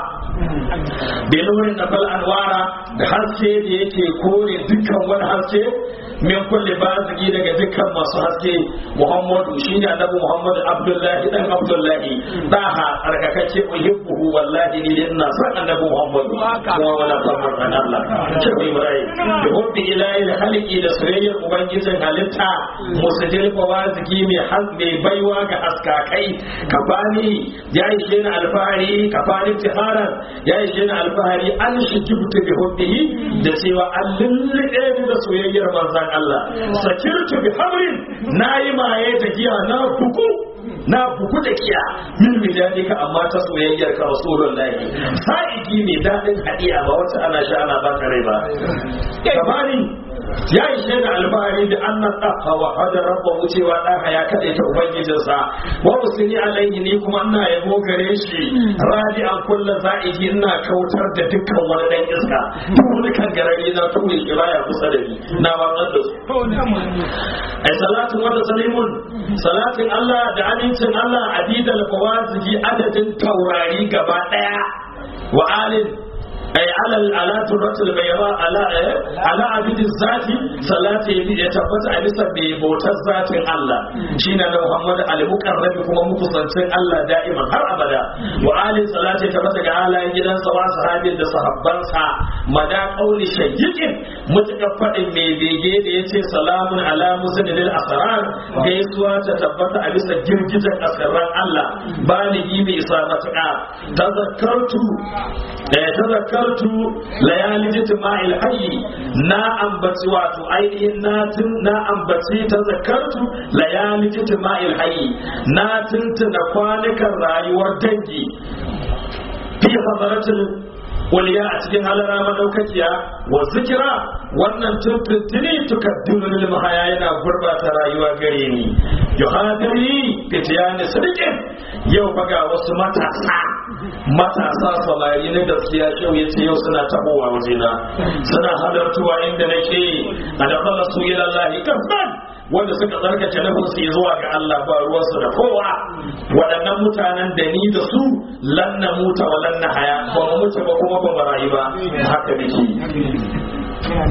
benurin da bal anwara da haske da yake kore dukkan wani haske min kulle bazigi daga dukkan masu haske muhammadu shine annabi muhammadu abdullahi dan abdullahi daha tsarkakake uhibbuhu wallahi ni ina son annabi muhammadu kuma wala samar dan Allah shehu ibrahim da hubbi ilahi haliki da soyayyar ubangijin halitta musajil fawaziki mai mai baiwa ga haskakai ka bani ya ishe ni alfahari ka bani tiharan ya ishe ni alfahari an shi jibtu bi hubbihi da cewa an lullube ni da soyayyar manzon Allah sakirtu bi hamrin nayi maye da giya na buku na buku da kiya min mijalika amma ta soyayyar ka rasulullahi sa'idi mai dadin hadiya ba wata ana sha ana baka rai ba kamani ya ishe da alfahari da annan ɗaha wa hada rabba wucewa ɗaha ya kaɗai ta ubangijinsa wa usini alaihi ni kuma ina yabo gare shi radi an kulla za'idi ina kautar da dukkan wani ɗan iska duk wani kan garari na ture shi baya kusa da ni na watsar da su ai salatin wata salimun salatin Allah da amincin Allah adidal fawaziji adadin taurari gaba ɗaya wa alin أي على على ترة البيضاء على على عبد الذات صلاة يتبت على بموت الذات الله شين محمد على مقرب كما مقصد الله دائما هر أبدا وآل صلاة يتبت على جدا سواء صحابي da sahabbansa mada kauli shayyikin mutakaffa mai bege da yace salamun ala musnadil asrar gaisuwa ta tabbata a bisa girgijen asrar Allah baligi mai isa matuƙa tazakkartu da ya tazakkartu layali jitima'il hayyi na ambaci wato ainihin na tun na ambaci tazakkartu layali jitima'il hayyi na tuntuna kwanukan rayuwar dangi fi hadaratul waliya a cikin halara madaukakiya wa zikira wannan tuntuntuni tukaddimu lil mahaya yana gurbata rayuwa gare ni yuhadiri fitiyani sadiqin yau faga wasu matasa matasa samari na gaskiya shau ya ce yau suna tabowa wajena suna halartuwa inda nake a da kala su ila lahi kafan wanda suka tsarkace na su zuwa ga Allah ba ruwansu da kowa waɗannan mutanen da ni da su lan na muta wa lan na haya ba mu mutu ba kuma ba mu rayu ba haka nake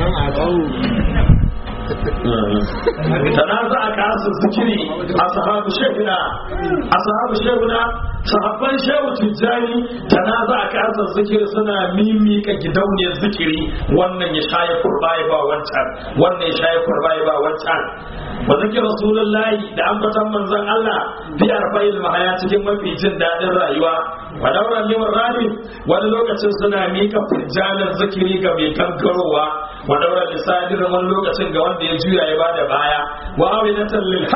تنازع كاس الذكري أصحاب شيخنا أصحاب شيخنا sahabban shehu tijjani tanaza a kasar zikiri suna mimika gidauniyar zikiri wannan ya shaye kurba ya ba wancan wannan ya shaye kurba ya ba wancan wa zikir rasulullahi da ambatan manzon Allah fi arba'il mahaya cikin mafi jin dadin rayuwa wa dauran liman rami wani lokacin suna mika furjanar zikiri ga mai gangarowa wa dauran lisanin wani lokacin ga wanda ya juya ya bada baya wa awinatan lil hayy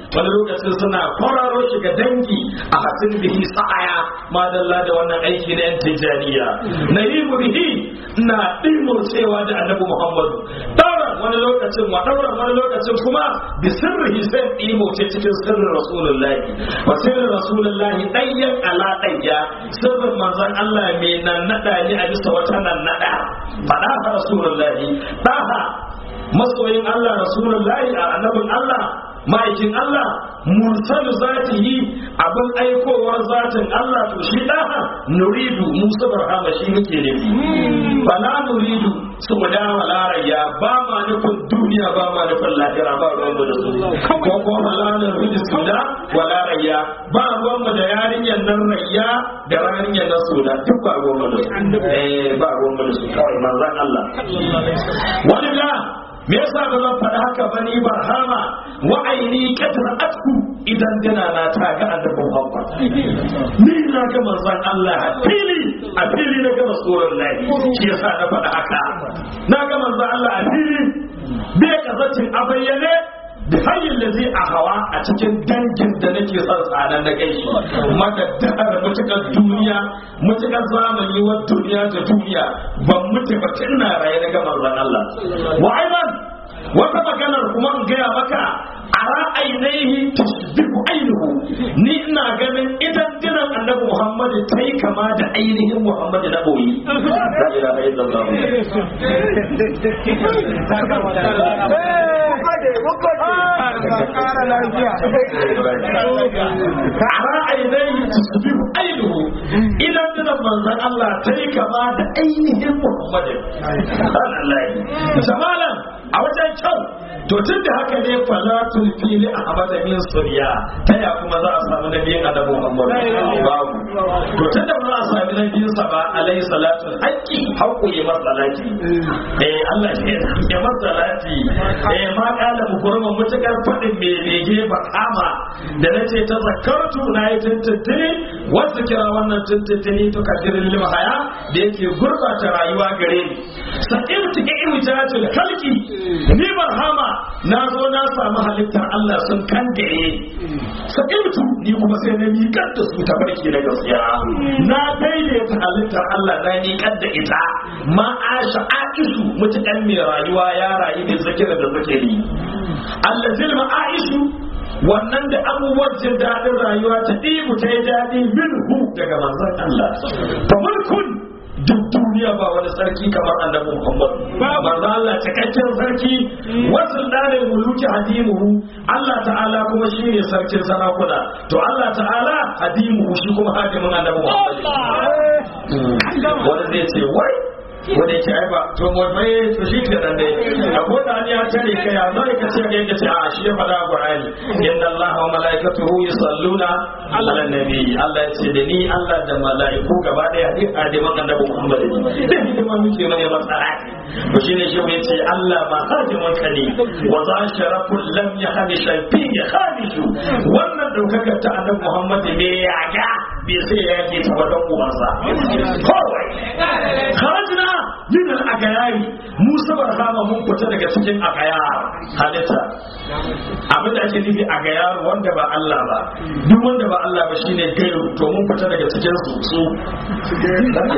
wani lokacin suna kwararo shi ga dangi a hasin bihi sa'aya madalla da wannan aiki na yan tijaniya na yi bihi na ɗimur cewa da annabi muhammadu ɗauran wani lokacin wa ɗauran wani lokacin kuma bi sirrihi sai ɗimo ce cikin sirrin rasulullahi wa sirrin rasulullahi ɗayyan ala ɗayya sirrin manzon Allah mai nan naɗa ne a bisa wata nan naɗa faɗa fa rasulullahi ɗaha masoyin Allah rasulullahi a annabin Allah ma'aikin Allah mursalu zatihi abin aikowar zatin Allah to shi daha nuridu musa barhama shi muke nufi fala nuridu su da walarayya ba ma nufin duniya ba ma nufin lahira ba ruwan mu da su ko ko fala nuridu su da walarayya ba ruwan mu da yarinyar nan rayya da yarinyar nan su da duk ba ruwan mu da su eh ba ruwan mu da su kawai manzon Allah wani me yasa ba zan faɗi haka ba ni barhama wa aini kadra atku idan dana na ta ga annabi Muhammad ni na ga manzon Allah a fili a fili na ga rasulullahi shi yasa na faɗi haka na ga manzon Allah a fili bai kazacin a bayyane da hanyar da zai a hawa a cikin dangin da nake son tsanan na gaishe madaddar mutukar duniya mutukar zamani wa duniya da duniya ban mutu ba tun na raye na gamar zan Allah wa aiban wata maganar kuma in gaya maka a ra'ainihi tasbihu ainihu ni ina ganin idan dinan annabi Muhammad ta yi kama da ainihin Muhammad na boyi la ilaha illallah a ra'ainihi tasbihu ainihu idan dinan manzon Allah ta yi kama da ainihin Muhammad samalan a wajen kyau to tun da haka ne falatul fili a hamada min suriya ta ya kuma za a samu na biyan annabi muhammad babu to tun da ba za a sami na biyan sa ba alayhi salatu haqqi haqqu ya masalati eh Allah ya masalati eh ma kala mu gurma mutakar fadin me bege ba kama da nace ta zakartu na yi tuntuntuni wasu kira wannan tuntuntuni to kadirin limhaya da yake gurbata rayuwa gare ni sa'irtu ka irjatul khalqi ni barhama na zo na samu halittar Allah sun kan gaye sa'irtu ni kuma sai na miƙar da su tabarki na gaskiya na daidaita halittar Allah na miƙar da ita ma asha aishu mutukan mai rayuwa ya rayu da zakira da zakiri allazil ma aishu wannan da abubuwan jin daɗin rayuwa ta ɗibu ta yi daɗi minhu daga manzon Allah fa mulkun duk duniya ba wani sarki kamar annabi Muhammad manzo Allah cikakken sarki wasu dare muluki hadimuhu Allah ta'ala kuma shine sarkin sarakuna to Allah ta'ala hadimuhu shi kuma hadimin annabi Muhammad wanda zai ce wai wanda yake ai ba to mu bai to shi ke nan dai abu da ya tare kai ya zai ka ce ga yadda ce a shi ya fada Qur'ani inna Allah wa malaikatuhu yusalluna ala nabi Allah ya ce da ni Allah da malaiku gaba daya duk adiman annabi Muhammad ne da hidima muke mai matsala to shine shi ya ce Allah ma hadiman ka ne wa za sharafun lam yahdi shayfi ya khamishu wannan daukakar ta annabi Muhammad ne ya ga bai sai ya ke ta wadan uwansa kawai kharajna min al-agayari Musa barhama mun fita daga cikin agayar halitta abin da ake nufi agayar wanda ba Allah ba duk wanda ba Allah ba shine gairu to mun fita daga cikin su su mun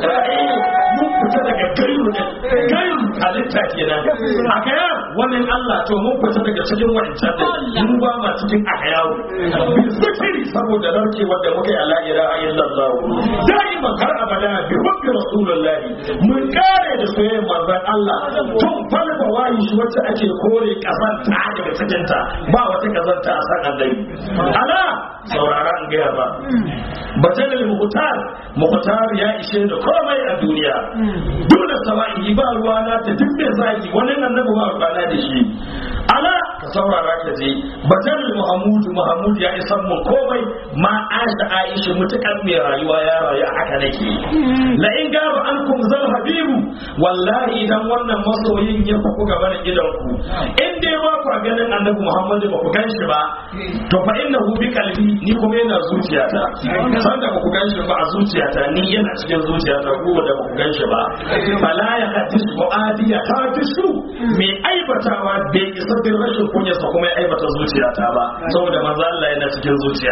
fita daga gairu ne gairu halitta kenan agayar wannan Allah to mun fita daga cikin wancan ne mun ba ma cikin agayaru zikiri saboda narke wanda muke a la ilaha illallah da'iman har abada bi hubbi rasulullah mun kare da soyayyar manzon Allah tun falfa wayi shi wacce ake kore kazanta daga cikin ta ba wata kazanta a san annabi ala saurara an gaya ba bajalil muhtar muhtar ya ishe da komai a duniya dole sawa'i ba ruwa na ta duk da zaki wani annabi ba ruwa na da shi ala ka saurara ka je bajalil muhammud muhammad ya isan mu komai ma aisha aisha mutukan mai rayuwa ya rayu a haka nake la in gaba ankum zal habibu wallahi idan wannan masoyin ya fuku gaba da gidan ku in dai ba ku ganin annabi muhammad ba ku ganshi ba to fa innahu bi qalbi ni kuma yana zuciyata san da ba ku ganshi ba a zuciyata ni yana cikin zuciyata ko da ba ku ganshi ba fala ya hadis mu'adi ya hadisu mai aibatawa bai isa din rashin kunyarsa kuma ya aibata zuciyata ba saboda manzo Allah yana cikin zuciya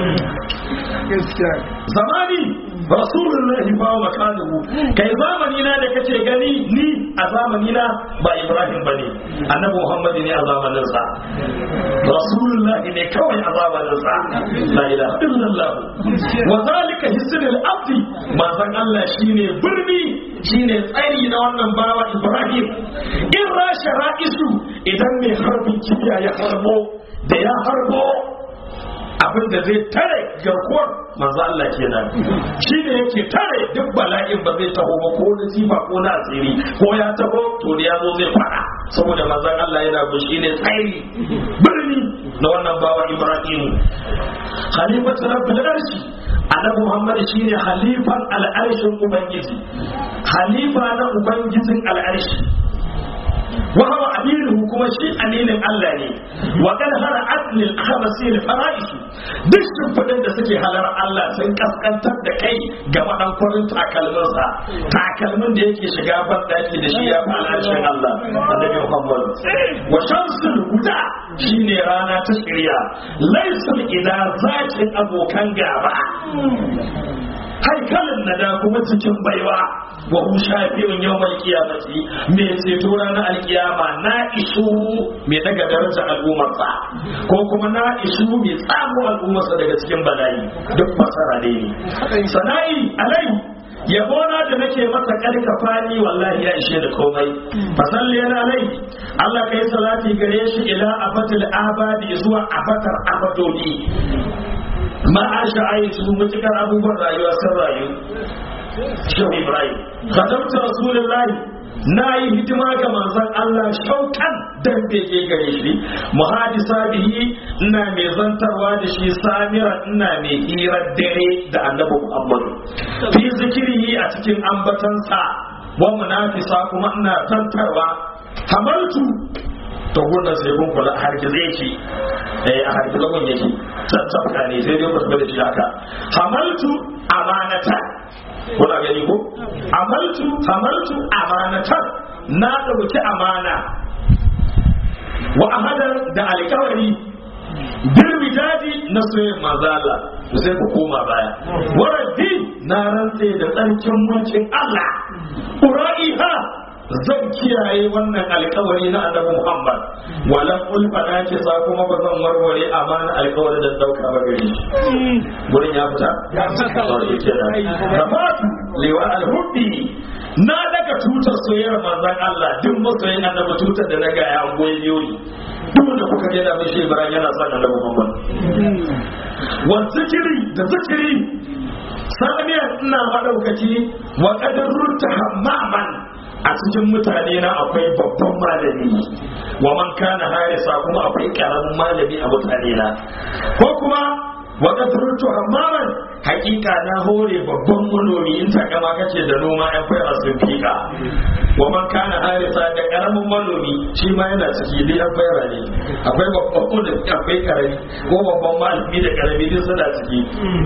zamani rasulullahi fa wa makanuhu kai zamani na da kace gani ni a zamani na ba ibrahim bane annabi muhammad ne a zamanin sa rasulullahi ne kawai a zamanin sa la ilaha illallah wa zalika hisnul abdi manzon Allah shine birni shine tsari na wannan bawa ibrahim in rasha ra'isu idan mai harbin kibiya ya harbo da ya harbo abin da zai tare garkuwar manzo Allah kenan shi ne yake tare duk bala'in ba zai taho ba ko na sifa ko na asiri ko ya taho to da ya zo zai fara saboda manzon Allah yana bin shi ne tsairi birni na wannan bawa Ibrahim khalifatu rabbil arshi annabi Muhammad shine halifan al'arshin ubangiji halifa na ubangijin al'arshi wa huwa aminu kuma shi aminin Allah ne wa kad hara aslil khabasi al fara'is duk shimfidin da suke halar Allah sun kaskantar da kai ga madan kwarin takalmin sa takalmin da yake shiga ban daki da shi ya fa al'arshin Allah annabi Muhammad wa shamsul huda shine rana ta shirya laysul ida zakin abokan gaba haikalin na da kuma cikin baiwa wa hu shafi'un yawmal qiyamati me ceto ranar alkiyama na isu me daga daraja al'ummarsa ko kuma na isu me tsamo al'ummarsa daga cikin bala'i duk fasara ne sana'i alai yabona da nake masa karkafani wallahi ya ishe da komai fasalli yana alai Allah kai salati gare shi ila abatil abadi zuwa abatar abadoni ma'asha ayi su mutukar abubuwan rayuwa sun rayu shehu ibrahim khatamta rasulullahi na yi hidima ga manzon Allah shaukan dan bege gare shi muhadisa bihi ina mai zantarwa da shi samira ina mai hirar dare da annabi Muhammad fi zikirihi a cikin ambatansa wa munafisa kuma ina zantarwa hamaltu to gurnan sai kun kula har ki zai ci eh a har kula kun yake tattauka ne sai dai ku da shi haka hamaltu amanata kuna gani ko amaltu hamaltu amanatan na dauki amana wa ahadar da alƙawari girmi daji na soyayyen mazala sai ku koma baya waraddi na rantse da tsarkin mulkin Allah ura'iha zan kiyaye wannan alkawari na annabi Muhammad walan ulfa na ke sa kuma ba zan warware amana alkawari da dauka ba gare shi gurin ya fita ya fita rafatu lewa alhubbi na daga tutar soyayyar manzon Allah duk masoyin annabi tutar da na ga ya goyi yoyi duk da kuka ga da mai shi Ibrahim yana son annabi Muhammad wa zikiri da zikiri saniyar ina madaukaki wa qadarurta hammaman a cikin mutane na akwai babban malami wa man kana harisa kuma akwai karamin malami a mutane na ko kuma wa qadrutu hamaman hakika na hore babban manomi in takama kace da noma yan fara sun fika wa man kana harisa da karamin manomi shi ma yana ciki da yan fara ne akwai babban manomi akwai karami ko babban malami da karami din suna ciki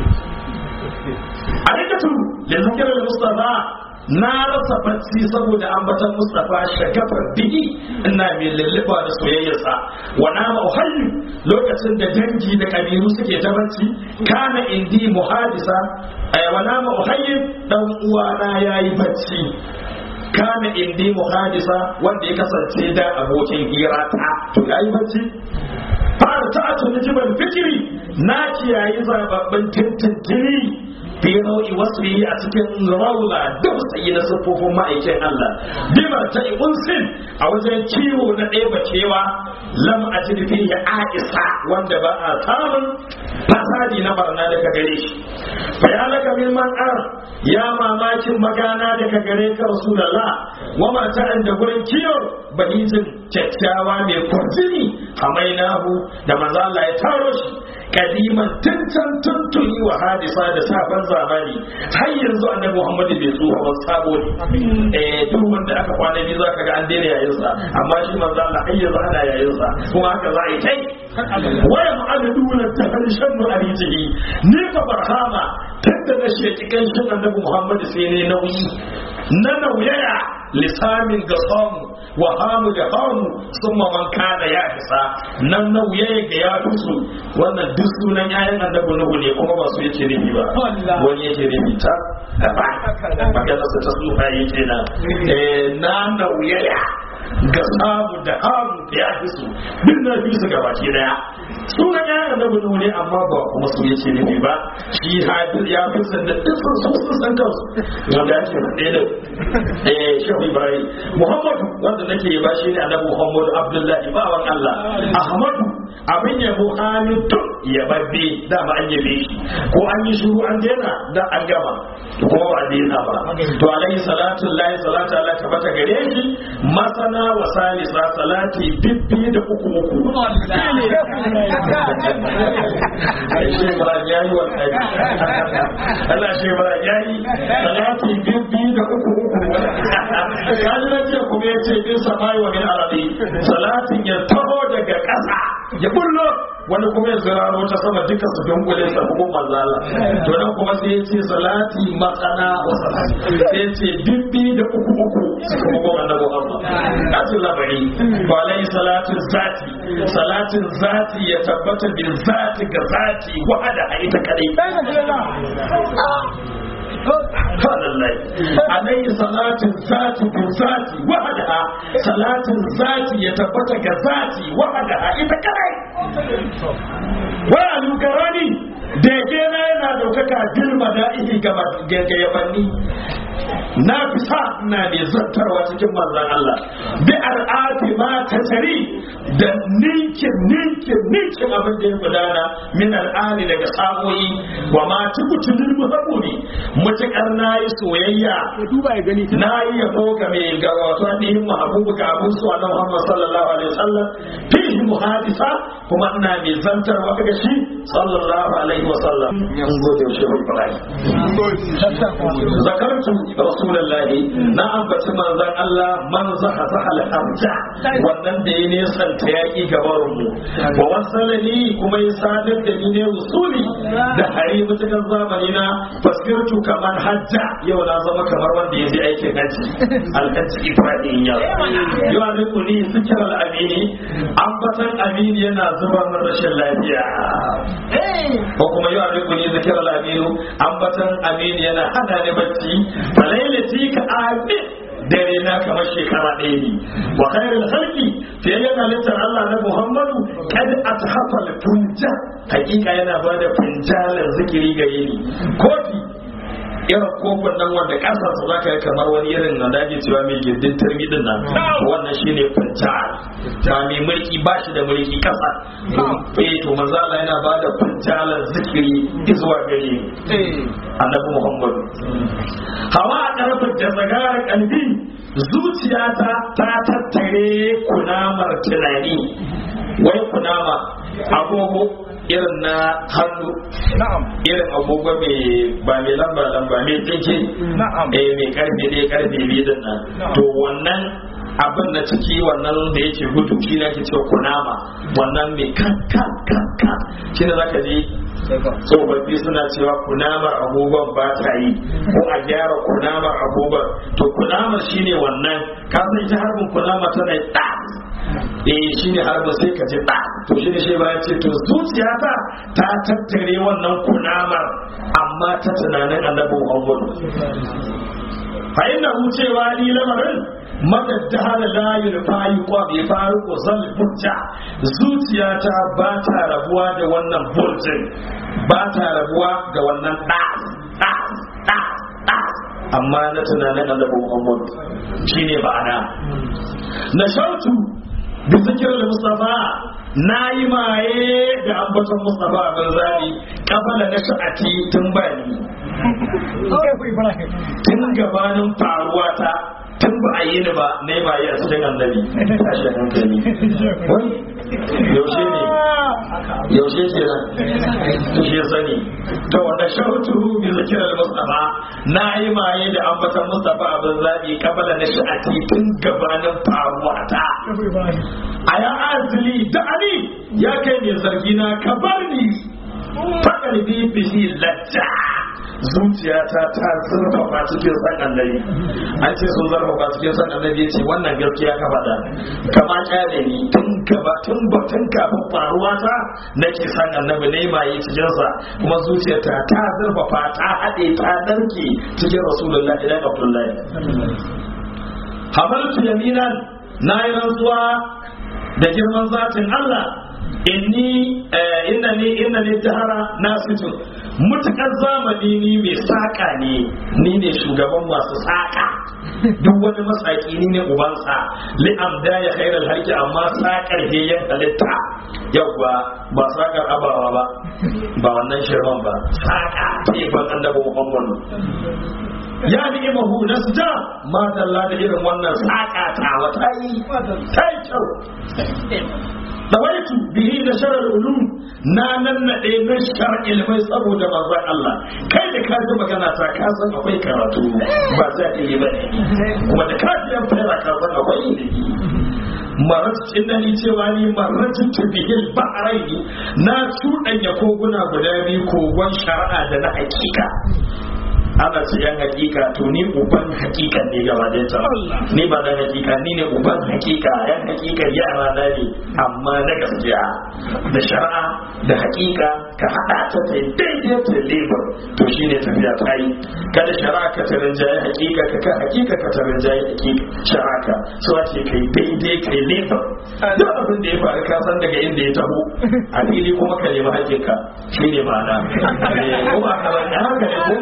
a rikatu da zikirar mustafa na rasa bacci saboda ambatan Mustapha shagafar bihi ina mai lulluba da soyayyarsa wa na mauhalli lokacin da dangi da kabilu suke ta bacci kana indi muhadisa wa na mauhalli dan uwana yayi bacci kana indi muhadisa wanda ya kasance da abokin hira ta to yayi bacci fara ta tuni jibal fikiri na kiyayi zababben tintintini fi nau'i wasfi a cikin raula da musayi na siffofin ma'aikin Allah bimar ta unsin a wajen kiwo na ɗaya bacewa lam a jirfi ya aisa wanda ba a samun fasadi na barna daga gare shi fa ya laka min man ar ya mamakin magana daga gare ka rasulullah wa mata da gurin kiyo bahijin kyakkyawa mai kwarjini hamainahu da manzo Allah ya taro shi kadiman tuntan tuntuni wa hadisa da sabon zamani har yanzu annabi Muhammad bai tsufa ba sabo ne eh duk wanda aka kwana biyu zaka ga an daina yayin sa amma shi manzo Allah har yanzu ana yayin sa kuma haka za a yi kai waya ma'aduna ta harshen mu arijihi ni fa barhama tunda na sheki kan shi annabi Muhammad sai ne nauyi na nauyaya lisamin ga samu wa hamu da hamu summa man kana ya isa nan na wuya ga ya fusu wannan duk sunan yayin annabi nuhu ne kuma ba su yake nufi ba wani yake nufi ta magana su ta sufa yake nan na na wuya ga samu da hamu da ya fusu duk na fi su gabaki daya sunan yayin annabi nuhu ne amma ba kuma su yake nufi ba shi hadir ya fi sanda duk sun sun san kansu wanda ake faɗe da eh shehu ibrahim muhammadu wanda nake ba shi ne annabi muhammadu abdullahi bawan allah ahmadu abin yabo hamidun yababbe dama an yabe shi ko an yi shuru an daina da an gama kuma ba a daina ba to alaihi salatu lahi salatu allah ta bata gare shi masana wa salisa salati bibbi da uku uku shi ba ya yi wannan Allah shi ba ya yi salati bibbi da uku uku kaji na ce kuma ya ce bin samai wa min arabi salatin ya taho daga ƙasa ya bullo wani kuma ya ziraro ta sama duka su dunkule sa hukum manzala to nan kuma sai ya ce salati matsana wa salati sai ya ce bibbi da uku uku su kuma goma na Muhammad kaji labari ba alai salatin zati salatin zati ya tabbata bin zati ga zati wahada a ita kadai subhanallah alayhi salatin zati bi zati wahdaha salatin zati ya tabbata ga zati wahdaha ita kadai wa alukarani da ke na yana daukaka bil mada'ihi ga ga yabanni na fi sa na ne zartarwa cikin manzan Allah bi al'afi ma ta tari da ninkin ninkin ninkin abin da ya gudana min al'ani daga samoyi wa ma tukutunin muhammuni mutukar na yi soyayya na yi yabo ga mai ga wato ainihin mahabubu ga abun su annabi Muhammad sallallahu alaihi wasallam fihi muhadisa kuma ina mai zantarwa ga shi sallallahu alaihi wasallam yan gode shi Ibrahim zakartu rasulullahi na ambaci manzon Allah man zaha zaha al-arja wannan da ya nesanta yaki gaban mu wa wasalani kuma ya sadar da ni ne usuli da hari mutukan zamani na fasirtu kamar hajja yau na zama kamar wanda ya je aikin haji alhaji ibrahim ya yau an riku ni zikir al-amini ambatan amini yana zuba min rashin lafiya ko kuma yau an riku ni zikir al-aminu ambatan amini yana hana ni bacci falailati ka amin dare na kamar shekara ɗaya ne wa khairul khalqi fiye yana littar Allah na Muhammadu kad athafa al-funja hakika yana bada funjalar zikiri ga yini kofi irin kofin nan wanda kasar su zaka yi kamar wani irin na daji cewa mai gindin turmidin nan wannan shine funjal ta mai mulki ba shi da mulki kasa eh to manzo Allah yana bada funjalar zikiri zuwa gare annabi Muhammadu hawa a karfin da zagarar kalbi zuciyata ta tattare kunamar tunani wai kunama agogo irin na hannu irin agogo mai ba mai lamba lamba mai tsinke eh mai karfe ne karfe biyu din nan to wannan abin na ciki wannan da yake gudu shi ne ake cewa kunama wannan mai kan kan kan kan shi ne zaka ji tsofaffi suna cewa kunamar agogon ba ta yi ko a gyara kunamar agogon to kunamar shine wannan ka san ita harbin kunama tana da eh shine harbin sai ka ji da to shi ne shi ba ya ce to zuciyata ta tattare wannan kunamar amma ta tunanin annabi Muhammad fa inna hu cewa ni lamarin madaddahala la yulfayi kwa bai faru ko zal burja zuciyata ba ta rabuwa da wannan burjin ba ta rabuwa da wannan da da da da amma na tunanin annabi Muhammad shine ba'ana na shautu bi zikir mustafa na yi maye da ambaton mustafa bin zabi kafala na sha'ati tun bani tun gabanin faruwa ta tun ba a yi ni ba na yi bayi a cikin annabi tashi hankali wai yaushe ne yaushe ke nan to shi sani to wanda shautu bi zikir al-mustafa na yi maye da ambatan mustafa abin zabi kabala na sha'ati tun gabanin faruwa ta a ya azili da ali ya kai ne zargi na ka bar ni fakar bi bihi lajja zuciyata ta zurfafa cikin san annabi an ce sun zurfafa cikin san annabi yace wannan gaskiya ka faɗa kama kyale ni tun gaba tun ba tun kafin faruwa ta nake san annabi ne mai cikin sa kuma zuciyata ta zurfafa ta haɗe ta narke cikin rasulullahi da abdullahi hamaltu yaminan na yi rantsuwa da girman zatin Allah inni inna ni inna ni jahara nasitun mutakar zamani ni mai saka ne ni ne shugaban masu saka duk wani masaki ni ne ubansa li'am da ya khairal harki amma sakar heyan halitta yawwa ba sakar abawa ba ba wannan shirman ba saka tefan annabi muhammadu ya ni'imahu nasja ma dalla da irin wannan saka ta wata yi ta yi kyau dawaitu bihi da sharar ulum na nan nade na shar ilmai saboda manzon Allah kai da ka ji magana ta ka san akwai karatu ba za ka yi ba kuma da ka ji an fara ka san akwai ilimi marat innani cewa ni maratin bihil ba'raini na cuɗanya koguna guda biyu kogon shari'a da na hakika ana ce yan hakika to ni uban hakika ne gaba da ta ni ba da hakika ni ne uban hakika yan hakika yara na ne amma na gaskiya da shari'a da hakika ka hada ta ta daidai ta lebar to shine tafiya ta yi kada shari'a ka ta rinjaye hakika ka ka hakika ka ta rinjaye hakika shari'a ka so ake kai daidai kai lebar duk abin da ya faru ka san daga inda ya taho a fili kuma ka nemi hakinka shine ma'ana ko ba ka ba haka ne ko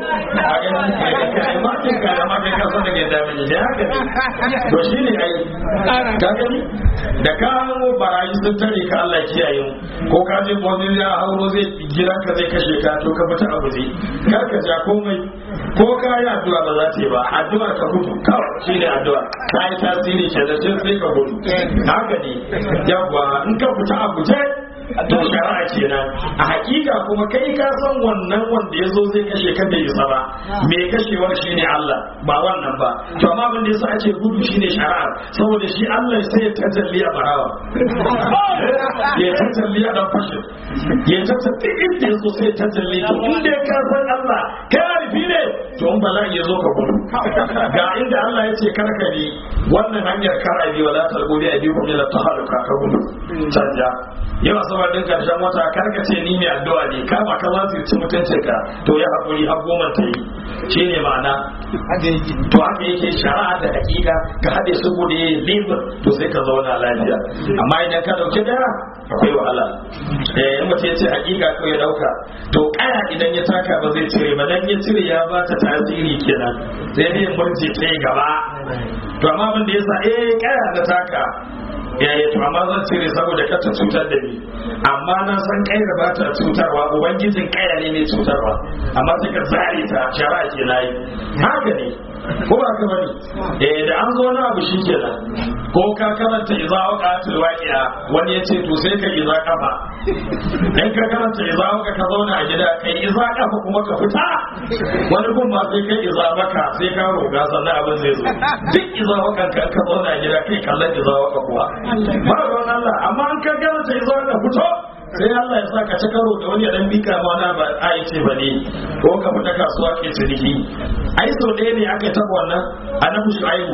to shi ne ai ka gani da ka hango barayi sun tare ka Allah kiyaye ko ka je wani ya hauro zai gidan ka zai kashe ka to ka fita abu zai kar ka ja komai ko ka yi addu'a ba za ta yi ba addu'a ka gudu kawai shi ne addu'a ta yi tasiri ke da sai ka gudu haka ne yawwa in ka fita abu je to shari'a kenan a hakika kuma kai ka san wannan wanda ya zo zai kashe ka bai isa ba me kashewar shine Allah ba wannan ba to amma abin da yasa ake gudu shine shari'a saboda shi Allah sai ya tajalli a barawa ya tajalli a dan fashin ya tajalli inda yazo sai tajalli to inda ka san Allah kai arifi ne to in bala'i ya zo ka gudu ga inda Allah ya ce karka bi wannan hanyar kar abi wala talbubi abi kuma la tahaluka ka gudu canja yawa saboda din karshen wata karka ce ni mai addu'a ne kama ka za su ci mutuncin ka to ya haƙuri har goma ta yi shi ne ma'ana to haka yake shari'a da hakika ka haɗe su gudu libin to sai ka zauna lafiya amma idan ka ɗauki daya akwai wahala eh in mutum ya ce hakika ko ya ɗauka to kaya idan ya taka ba zai cire ba dan ya cire ya ba ta tasiri kenan sai dai murje ta gaba to amma abin da ya sa eh kaya da taka ya yi to amma zan cire saboda ka ta cutar da ni amma na san kaira ba ta cutarwa ubangijin kaira ne mai cutarwa amma sai ka zare ta shara ke nayi haka ne ko ba ka bane eh da an zo na abu shi kenan ko ka karanta idza waqatil waqi'a wani ya ce to sai ka idza kafa in ka karanta idza waqa ka zauna a gida kai idza kafa kuma ka fita wani gun ma sai kai idza maka sai ka roga sannan abin zai zo duk idza waqa ka ka zauna a gida kai kallon idza waqa kuwa ba ruwan Allah amma an ka karanta idza waqa fito sai Allah ya sa ka ci karo da wani ya dan bika ma na ba a yi ce ba ne ko ka fita kasuwa ke ciniki ai sau ɗaya ne aka taɓa wannan annabi shu'aibu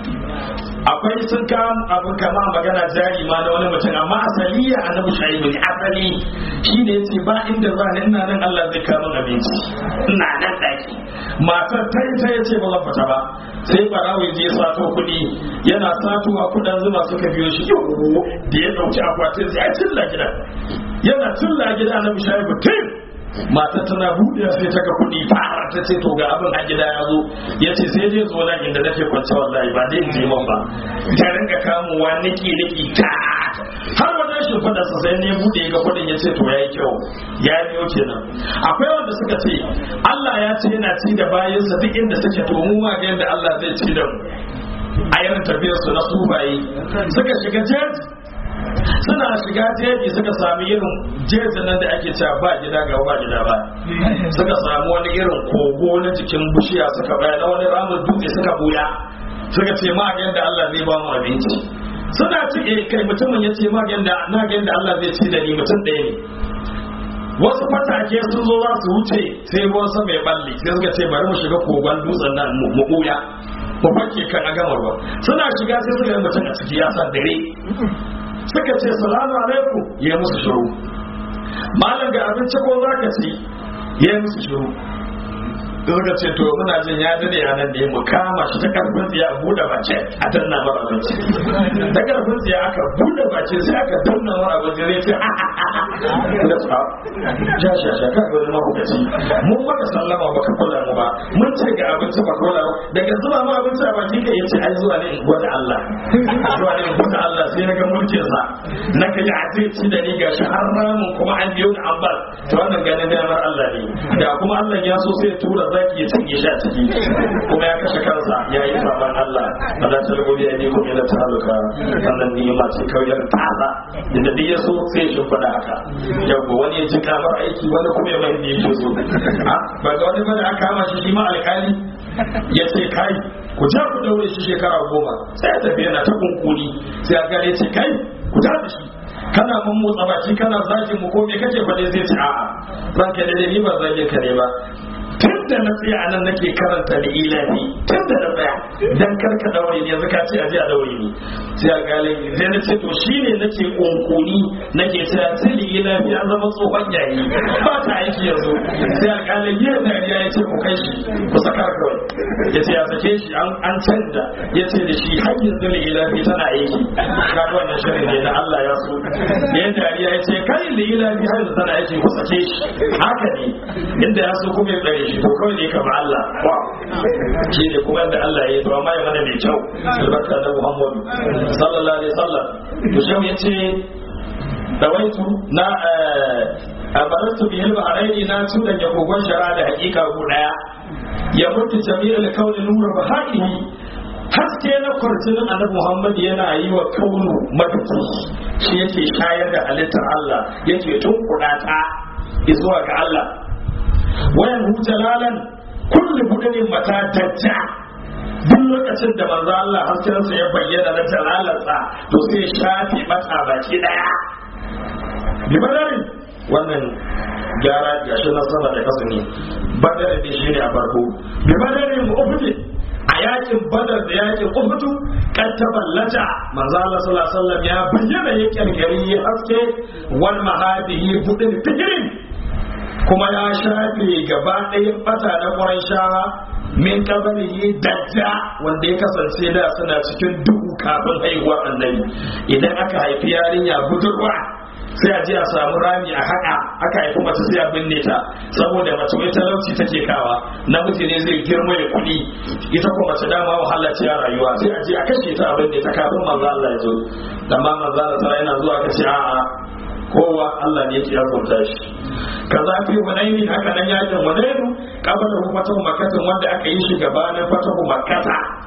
akwai sun kam abin kama magana jari ma na wani mutum amma asali ya annabi shu'aibu ne asali shi ne yace ba inda za ni ina nan Allah zai kawo min abinci ina nan daki matar ta ta yace ba zan fita ba sai barawo je sato kuɗi yana satowa kuɗin zuma suka biyo shi da ya ɗauki akwatin sai ya cilla gidan yana cilla gida na bishayi tim matar tana buɗe sai ta ga kuɗi fara ta ce to ga abin a gida ya zo ya ce sai dai zo nan inda nake kwance wallahi ba dai je man ba ta rinka kamuwa niki niki ta har wannan shimfiɗa sa sai ne buɗe ga kuɗin ya ce to yayi kyau ya biyo kenan akwai wanda suka ce Allah ya ce yana ci da bayansa duk inda suke to mu ma ga yadda Allah zai ci da mu a yaran tafiyar su na sufaye suka shiga jeji suna shiga jeji suka sami irin jejin nan da ake cewa ba gida ga ba gida ba suka samu wani irin kogo na jikin bishiya suka baya na wani ramin dutse suka buya suka ce ma ga yadda Allah zai ba mu abinci suna ci eh kai mutumin ya ce ma ga yadda na ga yadda Allah zai ci da ni mutum ɗaya ne wasu fatake sun zo za su wuce sai ruwan sama ya balle sai suka ce bari mu shiga kogon dutsen nan mu mu ɓuya mu fake kan a gama ruwa suna shiga sai suka yi mutum a ciki ya san dare suka ce salamu alaikum ya musu shiru malam ga abinci ko za ka ci ya musu shiru da suka ce to muna jin ya dade a nan ne mu kama shi ta karfin tsiya a buɗe bace a danna mara abinci ta karfin tsiya aka buɗe bace sai aka danna mara abinci zai ce da sa ja sha sha ka ga wani mahukaci mun maka sallama ba ka kula mu ba mun ce ga abinci ba kula ba daga zuba ma abinci a baki ka yace ai zuwa ne in gwada Allah zuwa ne in gwada Allah sai na ga mulkin sa na ka ji a zai ci da ni gashi har ramin kuma an biyo da ambal to wannan ganin damar Allah ne da kuma Allah ya so sai ya tura zaki ya cinye shi a ciki kuma ya kashe kansa ya yi saban Allah ba za ta rubuta ya ne kuma yana taluka wannan ni'ima ce kawai ta tsada da duk ya so sai shi faɗa haka yau wani ya ji kamar aiki wani kuma ya mai da yake so ba ga wani bane aka kama shi shi ma alƙali ya ce kai ku ja ku daure shi shekara goma sai ya tafi yana ta kunkuni sai alƙali ya ce kai ku ja da shi kana mun motsa baki kana zagin mu ko me kake faɗe zai ce a'a ranka da ni ba zagin ka ne ba tun da na tsaya a nan nake karanta da ilahi tun da na tsaya dan karka daure ne yanzu ka ce a je a daure ni sai a galin sai na ce to shine nake kunkuni nake cewa sai da ilahi an zama tsohon yayi ba ta aiki yanzu sai a galin yin dariya ya ce ku kai shi ku saka kawai ya ce ya sake shi an canza ya ce da shi har yanzu da ilahi tana aiki ga wannan shirin ne na Allah ya so ya dariya ya ce kai da ilahi har yanzu tana aiki ku sake shi haka ne inda ya so kuma ya tsare shi to kawai ne kamar Allah shi ne kuma da Allah ya yi to amma ya mana mai kyau albarka da Muhammadu sallallahu alaihi wasallam to shi ya ce dawaitu na abaratu bi hilba alaini na tudan ya kogon shara da hakika ku daya ya mutu jami'ul kauni nura bahaihi haske na kwarjinin annabi Muhammad yana yi wa kaunu maduki shi yake shayar da halittar Allah yake tunkuɗa ta zuwa ga Allah wayan hu jalalan kullu budanin mata dajja duk lokacin da manzo Allah haskensa ya bayyana na jalalarsa to sai shafi mata baki daya bi badarin wannan gyara gashi na sama da kasa ne badarin ne shine a farko bi badarin uhud a yakin badar da yakin uhud kan taballata manzo Allah sallallahu alaihi wasallam ya bayyana yakin gari haske wal mahadihi budin tijirin kuma ya shafe gaba ɗaya bata na ƙwarai shawa min kabari dajja wanda ya kasance da suna cikin duhu kafin haihuwar annabi idan aka haifi yarinya budurwa sai a je a samu rami a haƙa aka haifi mace sai a binne ta saboda mace wai talauci take kawa namiji ne zai girma ya kuɗi ita kuma mace dama wahala ce a rayuwa sai a je a kashe ta a binne ta kafin manzo Allah ya zo amma manzo Allah yana zuwa ka ce a'a kowa Allah ne yake azurta shi kaza fi hunaini haka nan yakin hunainu kabala hu fatahu makkah wanda aka yi shi gabanin fatahu makkah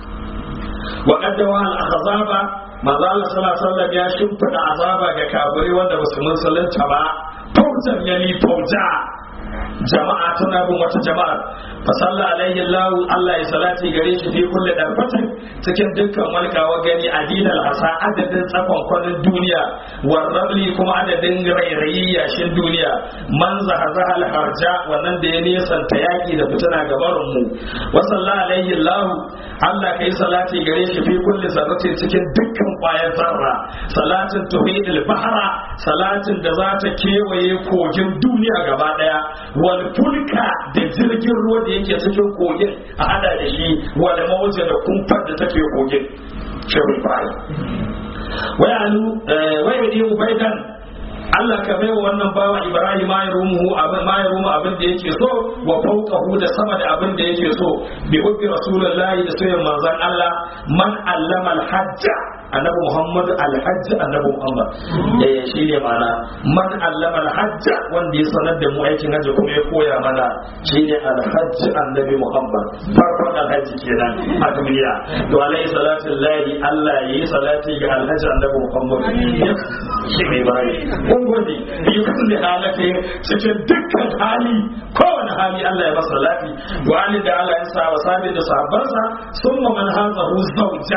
wa qaddawa al ahzaba manzo Allah sallallahu alaihi wasallam ya shimfida azaba ga kafirai wanda ba su musulunta ba faujan yani fauja jama'a tana bin wata jama'a fa salla alaihi Allah Allah ya salati gare shi fi kulli darfatin cikin dukkan walkawa gani adilal hasa adadin tsakon kwanin duniya war rabli kuma adadin rairayi yashin duniya man zahazaha harja wannan da ya nesanta yaki da fitina gabarin mu wa salla alaihi Allah Allah kai salati gare shi fi kulli zarratin cikin dukkan kwayar zarra salatin tuhidil bahra salatin da za ta kewaye kogin duniya gaba daya wal fulka da jirgin ruwa da yake cikin kogin a hada da shi wal mawja da kumfar da take kogin shehu ibrahim wayalu wayadi ubaidan Allah ka bai wa wannan bawa Ibrahim ma ya rumu abin ma ya rumu abin da yake so wa fawqahu da sama da abin da yake so bi hubbi rasulullahi da soyayya manzon Allah man allama al-hajja annabi Muhammad al-hajj annabi Muhammad eh shine mana man allama al-hajj wanda ya sanar da mu aikin hajji kuma ya koya mana shine al-hajj annabi Muhammad farkon al-hajj kenan a duniya to alaihi salatu lillahi Allah yayi salati ga al-hajj annabi Muhammad shi mai bai kun gode bi kulli halati cikin dukkan hali kowane hali Allah ya masa salati wa ali da Allah ya sa wa sabi da sahabbansa summa man hazahu zawja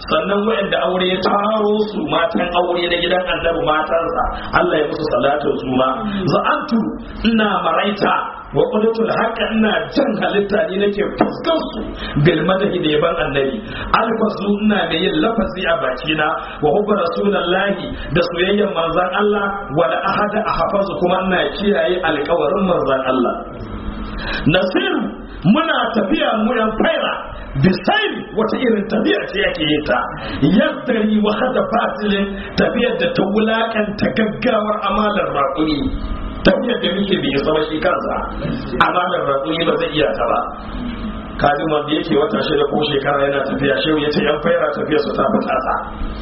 sannan waɗanda aure ya taro su matan aure na gidan annabi matansa Allah ya musu salatu su ma za'antu ina maraita wa qulatul haqqa ina jan halitta ne nake fuskar su bil madahi da yaban annabi alfasu ina da yin lafazi a bakina wa hubba rasulullahi da soyayyar manzon Allah wal ahada ahfazu kuma ina kiyaye alƙawarin manzon Allah nasiru muna tafiya mu yan faira bisairi wata irin tafiya ce yake yi ta yaddari wa hada fasilin tafiyar da ta wulakanta gaggawar amalar raƙuni tafiyar da muke bai zama shi kansa amalar raƙuni ba zai iya ta ba kajin wanda yake wata shida ko shekara yana tafiya shehu ya ce yan faira tafiya su ta fita ta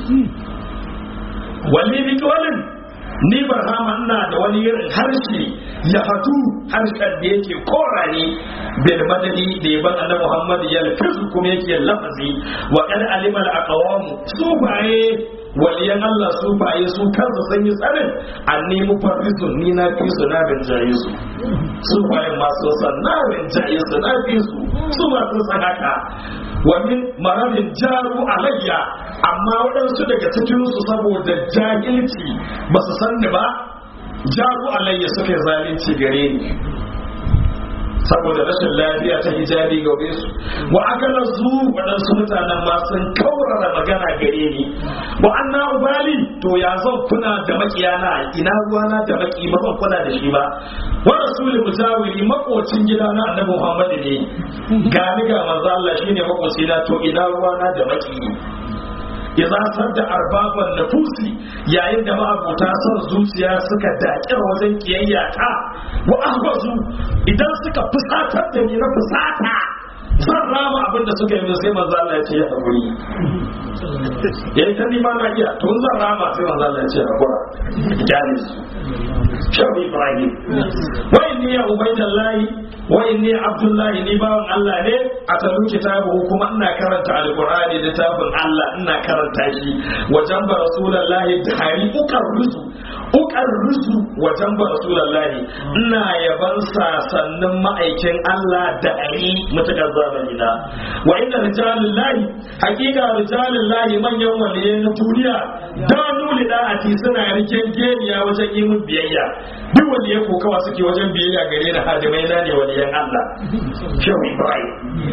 wani bitolin ni barhama ina da wani irin harshe ya hatu harshen da yake korani bil madadi da yaban annabi Muhammad ya lafizu kuma yake lafazi wa qad alimal aqwam su baye waliyan Allah su baye su kansu sun yi tsarin anni mufarrisu ni na fi su na bin jaye su su baye masu san na bin jaye su na fi su su masu san haka wa min maradin jaru alayya amma waɗansu daga cikinsu saboda jahilci ba su san ni ba jaru alayya suka yi zalunci gare ni saboda rashin lafiya ta hijabi gabe su wa akala zu waɗansu mutanen ma sun kaurara magana gare ni wa anna ubali to ya zan kuna da makiyana ina ruwana da maki ba zan kula da shi ba wa rasulul mujawiri makocin gida na annabi muhammad ne ga ni ga manzo Allah shine makocina to ina ruwana da maki idza sadda arbaban nafusi yayin da ma'abuta son zuciya suka daƙir wajen kiyayya ta wa ahwazu idan suka fusatar da ni na fusata zan rama abin da suka yi sai manzo Allah ya ce ya hakuri yayin ta nima na iya to zan rama sai manzo Allah ya ce hakura kyale su shabi ibrahim wa inni ya ubaidallahi wa inni abdullahi ni bawan Allah ne a talu kitabu kuma ina karanta alqur'ani littafin Allah ina karanta shi wajen ba rasulullahi hari ukar rusu ukar rusu wajen ba rasulullahi ina yaban sasannin ma'aikin Allah da ari mutakar zamani na wa inna rijalullahi hakika rijalullahi manyan waliyai na duniya da nuli da'ati suna riken geniya wajen yi mun biyayya duk waliyai ko kawa suke wajen biyayya gare ni hadimai na ne waliyan Allah shehu Ibrahim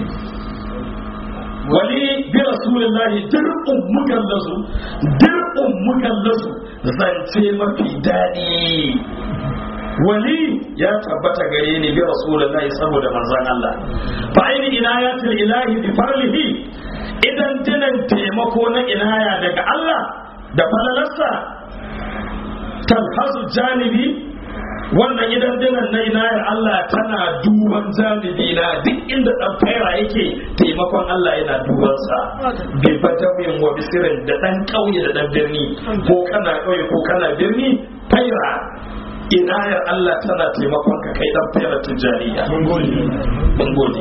wali bi rasulillahi dir'un mukallasu dir'un mukallasu zance mafi daɗi wali ya tabbata gare ni bi rasulillahi saboda manzon Allah fa aini inayatul ilahi bi farlihi idan dinan taimako na inaya daga Allah da falalarsa talhasu janibi wannan idan dinan na inayar Allah tana duban janibi na duk inda dan faira yake taimakon Allah yana duban sa bi badamin wa bisirin da dan kauye da dan birni ko kana kauye ko kana birni faira inayar Allah tana taimakon ka kai dan faira tijariya mun gode mun gode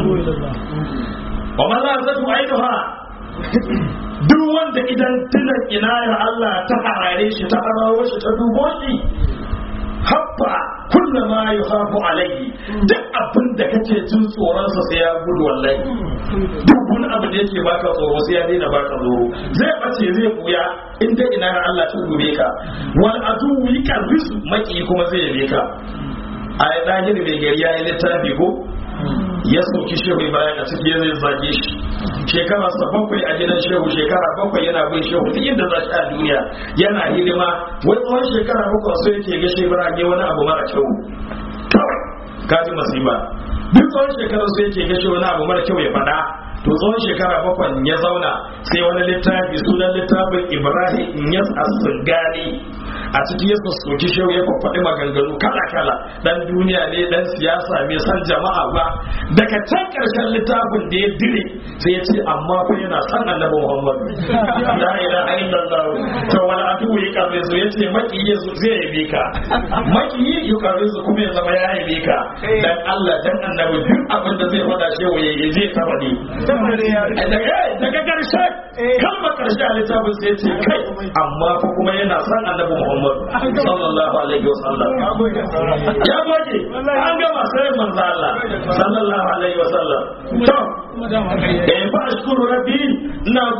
wa maza zatu aiduha duk wanda idan tunan inayar Allah ta harare shi ta harawo shi ta dubo shi habba kulla ma yuhafu alayhi duk abin da kake jin tsoron sa sai ya gudu wallahi duk wani abu da yake baka tsoro sai ya daina baka tsoro zai bace zai buya in dai ina Allah ta dube ka wal adu yikarrisu maki kuma zai yabe ka a ya dahiri mai gari ya yi littafi ko ya sauki shehu bayan a ciki zai zage shi shekara sa bakwai a gidan shehu shekara bakwai yana bin shehu duk inda za shi a duniya yana hidima wai tsawon shekara bakwai so yake ga shehu rage wani abu mara kyau kawai kaji masiba duk tsawon shekara so yake ga shehu wani abu mara kyau ya faɗa to tsawon shekara bakwai ya zauna sai wani littafi sunan littafin ibrahim yas as-singani a cikin ya soki shehu ya faɗi maganganu kala kala dan duniya ne dan siyasa mai san jama'a ba daga can karshen littafin da ya dire sai ya ce amma fa yana san annabi muhammad la ilaha illallah to wal adu ya karbe su ya ce maki ya zai yabe ka maki ya karbe su kuma ya zama ya yabe ka dan Allah dan annabi duk abin da zai faɗa shehu ya yi zai taba ne daga karshe kalmar karshe a littafin sai ya ce kai amma fa kuma yana san annabi muhammad sallallahu alaihi wasallam ya goge an gama sai manzo Allah sallallahu alaihi wasallam to eh fa ashkuru rabbi ina gode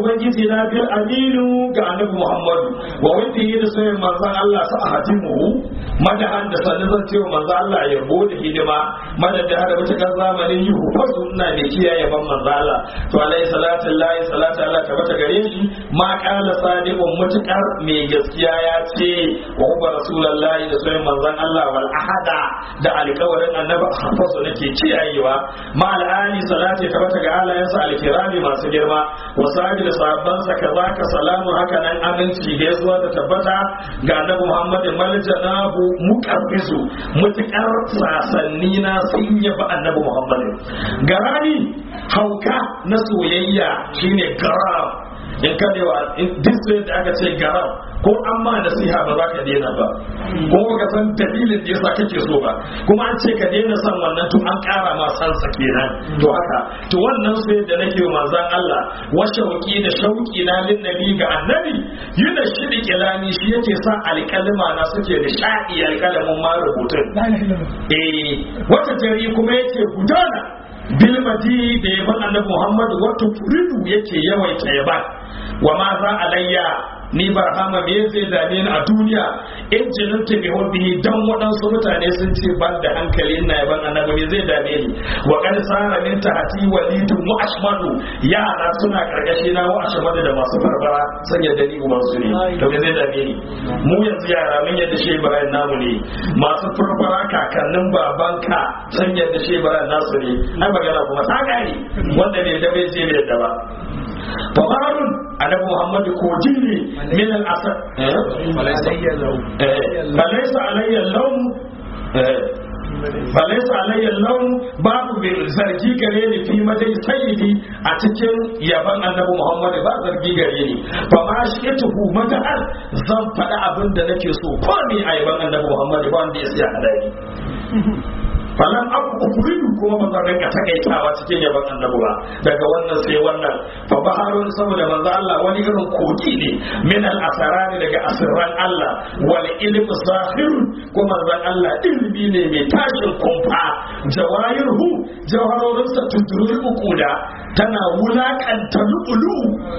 ubangiji na bil aminu ga annabi muhammadu wa wanda yi da sayin manzon Allah sa a hatimu madahan da sanin zan ce manzon Allah ya yabo da hidima madad da hada mutakar zamanin yi hufazu ina mai kiyaye ban manzon Allah to alaihi salatu lillahi salatu Allah ta bata gare shi ma kala sadiqun mutakar mai gaskiya ya ce wa huwa rasulullahi da sayin manzon Allah wal ahada da alƙawarin annabi hafazu nake kiyayewa ma al'ali salati ta bata ga alayansa alkirami masu girma wasabi da sahabbansa kaza ka salamu haka nan aminci gaisuwa da tabbata ga annabi Muhammad maljanabu muqabbisu mutakar sasanni na sun yaba annabi Muhammad garani hauka na soyayya shine garam in ka dewa duk da aka ce garam ko an ma nasiha ba za ka daina ba ko ka san dalilin da yasa kake so ba kuma an ce ka daina san wannan to an kara ma san sa kenan to haka to wannan sai da nake wa manzon Allah wa shauki da shauki na lin nabi ga annabi yana shidi kilami shi yake sa alƙalma na suke da sha'i alƙalamin ma rubutun eh wata jari kuma yake gudana bilmadi da yaban annabi Muhammad wato furidu yake yawaita yaban wa ma za alayya ni barhama me zai dame ni a duniya in jinin ta bi hobbihi dan waɗansu mutane sun ce ban da hankali ina yaban annabi me zai dame ni wa kan sara min tahati walidun wa ashmadu yara suna karkashi na wa ashmadu da masu barbara san yadda ni uban su ne to me zai dame ni mu yanzu yara mun yadda shi Ibrahim namu ne masu farbara kakannin babanka san yadda shi Ibrahim nasu ne ai magana kuma ta gane wanda ne da bai je bai da ba fabarun annabi muhammadu koji ne min al-asad falaisa alayya lawn falaisa alayya lawn babu mai zargi gare ni fi madai sayyidi a cikin yaban annabi muhammadu ba zargi gare ni fa ma shi tuhu mata'al zan faɗi abin da nake so ko ni a yaban annabi muhammadu ba wanda ya siya hadari falan abu ukuridu kuma ba zan rinka takaitawa cikin yaban annabi ba daga wannan sai wannan fa baharun saboda manzo Allah wani irin kogi ne min al asarani daga asirran Allah wal ilm zahirun kuma manzo Allah ilmi ne mai tashin kumfa jawahirhu jawharorinsa tudurul ukuda tana wulakanta lu'ulu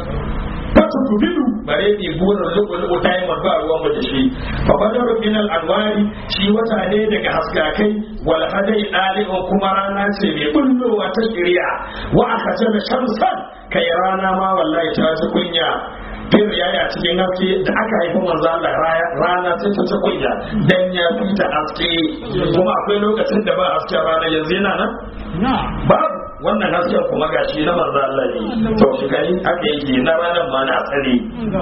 fatu kubilu bare ne burin lu'ulu ta yi ba ruwan mu da shi fa badar min al anwari shi wata ne daga haskakai wal hadai dalibin kuma rana ce mai bullowa ta shirya wa aka jana shamsan kai rana ma wallahi ta ji kunya fir ya yi a cikin haske da aka haifi manzo Allah rana sai ta ci kunya dan ya fita haske kuma akwai lokacin da ba hasken rana yanzu yana nan babu wannan hasken kuma gashi na manzo Allah ne to shi kai aka yi na ranar ma na tsare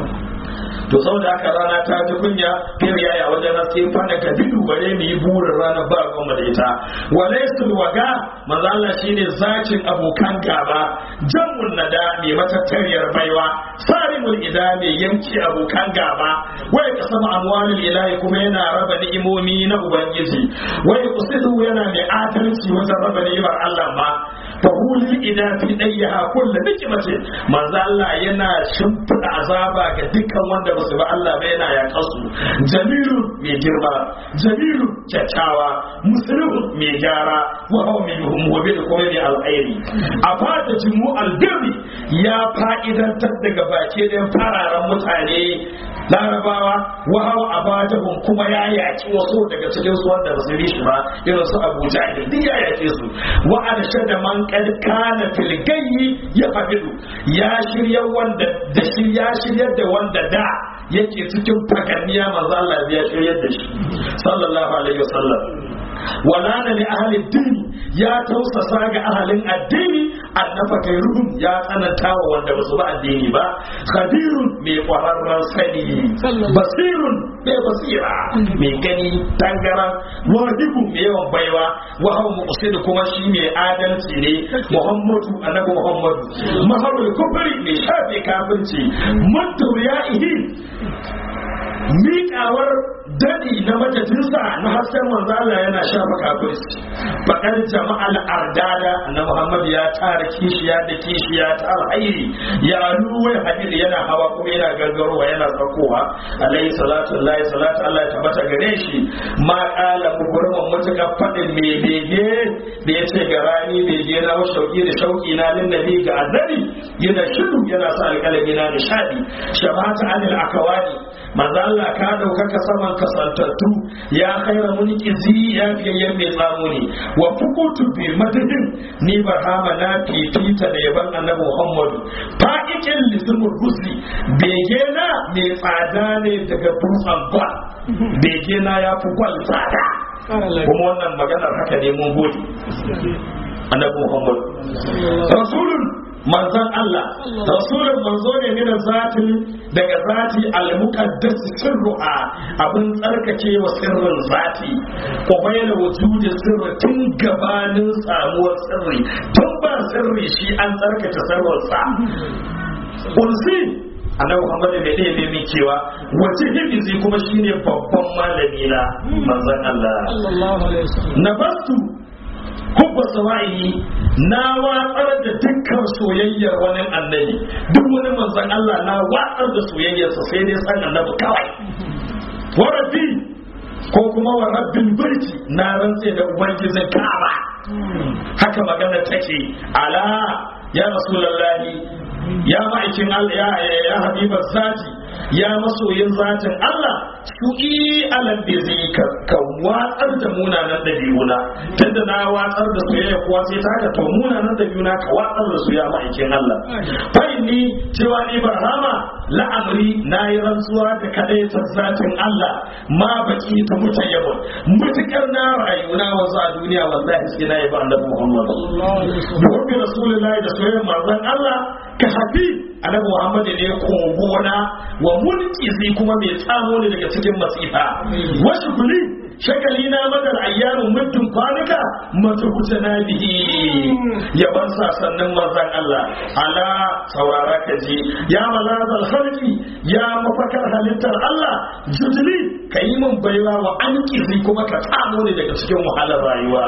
to saboda haka rana ta ji kunya fir ya yi wajen haske fada ka bidu bare mu yi burin ranar ba goma da ita walaisul waga manzo Allah shine zakin abokan gaba jammun nada mai matattariyar baiwa sarimul ida mai yanki abokan gaba wai ka sama amwalul ilahi kuma yana raba ni'imomi na ubangiji wai usidu yana mai adalci wajen raba ni'imar Allah ma fahuli ida fi dayyaha kullu nikmatin manzo Allah yana shimfida azaba ga dukkan wanda ba su ba Allah ba yana ya kasu jamilu mai girma jamilu kyakkyawa muslimu mai gyara wa hawa mai muhimmi da kuma mai alkhairi a fata jimu albirri ya fa'idantar daga baki da fararen mutane larabawa wa hawa abadahum kuma ya yaki wasu daga cikin su wanda ba su bi shi ba irin su Abu Jahl duk ya yake su wa da man qad kana fil gayyi ya fabidu ya shirya wanda da shi ya shiryar da wanda da yake cikin faganniya manzo Allah ya shiryar da shi sallallahu alaihi wasallam walana li ahli din ya tausasa ga ahalin addini annafa kai ruhun ya tsananta wa wanda basu ba addini ba khabirun mai kwararren sani basirun mai basira mai gani tangara wahibu mai yawan baiwa wa hau muqsid kuma shi mai adalci ne muhammadu annabi muhammadu maharul kufri mai shafe kafirci mutu ya ihi miƙawar dadi na madadinsa na hasken manzo Allah yana shafa kafirci bakar jama'al ardada na Muhammad ya tara kishiya da kishiya ta alhairi ya ruwai hadir yana hawa kuma yana gangarowa yana tsakowa alaihi salatu Allah salatu Allah ya tabbata gare shi ma kala mukurman mutuka fadin me bege da yace ga rani bege na wa shauki da shauki na lin nabi ga annabi yana shiru yana sa alƙalami na nishadi shabata anil akawani manzo Allah ka daukaka saman kasantattu ya khaira munqizi ya fiyayyen mai tsamo ne wa fukutu bi madadin ni barhama na fifita da yaban annabi Muhammadu fa'ikin lismul husni bege na mai tsada ne daga dutsen ba bege na ya fi gwal tsada kuma wannan maganar haka ne mun gode annabi Muhammadu rasulun manzon Allah rasulun manzo ne min zatin daga zati al-muqaddas sirruha abin tsarkake wa sirrin zati ko bayyana wujudi sirri tun gabanin samuwar sirri tun ba sirri shi an tsarkake sirrinsa kursi annabi Muhammad ne da yake mai cewa wace hibizi kuma shine babban malami na manzon Allah na bastu hubba sawa'i na watsar da dukkan soyayyar wani annabi duk wani manzon Allah na watsar da soyayyarsa sai dai san annabi kawai wa rabbi ko kuma wa rabbin baiti na rantse da ubangijin Ka'aba haka magana take ala ya rasulullahi ya ma'aikin Allah ya ya habibar zati ya masoyin zatin Allah su yi alam bai zai ka watsar da munanan ɗabi'una tunda na watsar da soyayya kuwa sai ta haka to munanan ɗabi'una ka watsar da su ya ma'aikin Allah fa'in ni cewa ni barhama la'amri na yi rantsuwa da kadaitar zatin Allah ma baki ta mutan yabo mutukar na rayuwa wanzu a duniya wallahi sai na yaba annabi Muhammad da rasulullahi da soyayyar manzon Allah ka hafi annabi Muhammad ne kogona wa mulki kuma mai tsamo ne daga cikin masifa wasu kuli shagali na madar ayyamin muddin kwanuka mata kuce na bihi yaban sannan manzan Allah ala saurara ka ji ya malazal halki ya mafakar halittar Allah jujuli ka yi min baiwa wa an kuma ka tsamo ne daga cikin wahalar rayuwa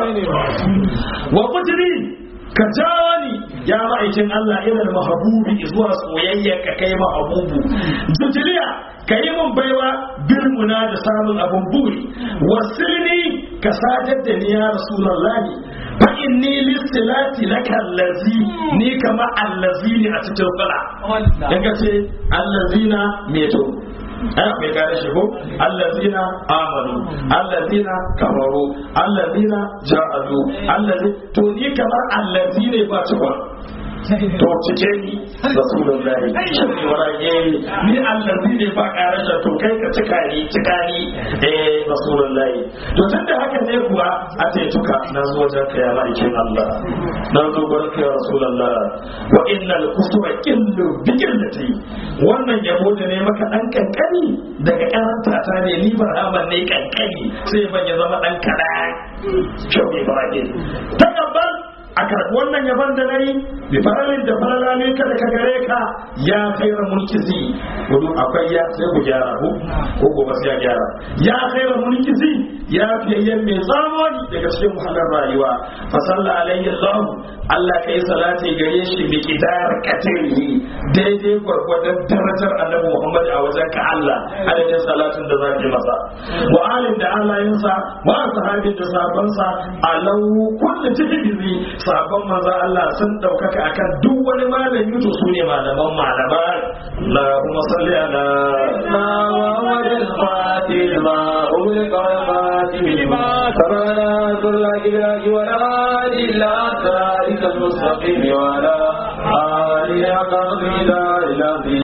wa kujiri ka jawo ni ya ma'aikin Allah irin mahabubi zuwa soyayya ka kai mahabubu jujiliya ka yi mun baiwa birmuna da samun abin buri wasilni ka sadar da ni ya rasulullahi fa inni listilati laka allazi ni kama allazi ne a cikin fala daga ce allazina meto ana mai gane shi ko allazina amanu allazina kafaru allazina ja'alu allazi to ni kamar allazi ne ba cikon to cike ni rasulullahi shi ne warage ni allazi ne ba karasha to kai ka cika ni cika ni eh rasulullahi to tunda haka ne kuwa a ce tuka na zo wajen ka ya ma'aikin Allah na zo gurin ka ya rasulullah wa innal kusura illu bi illati wannan yabo da ne maka dan kankani daga karanta ta ne ni barhaman ne kankani sai ban ya zama dan kada kyau ne barake takabbal a karɓi wannan yaban da na yi bi faralin da faralale ka da ka gare ka ya kaira mulkizi gudu akwai ya sai ku gyara ku ko gobe sai ya gyara ya kaira mulkizi ya fiyayyen mai zamani daga cikin wahalar rayuwa fa salla alayhi allah Allah kai salati gare shi bi kidar katiri daidai gwargwadon darajar annabi Muhammad a wajen ka Allah adadin salatin da zaki masa wa alin da alayensa wa sahabin da sabansa alau kullu tihbizi sabon manzo Allah sun daukaka akan duk wani malami to su ne malaman malaman Allahumma salli ala محمد الفاتح ما أغلق الفاتح لما سبقنا ذل الإله والآل إلا صراطك المستقيم وعلى آله حق قدر إلى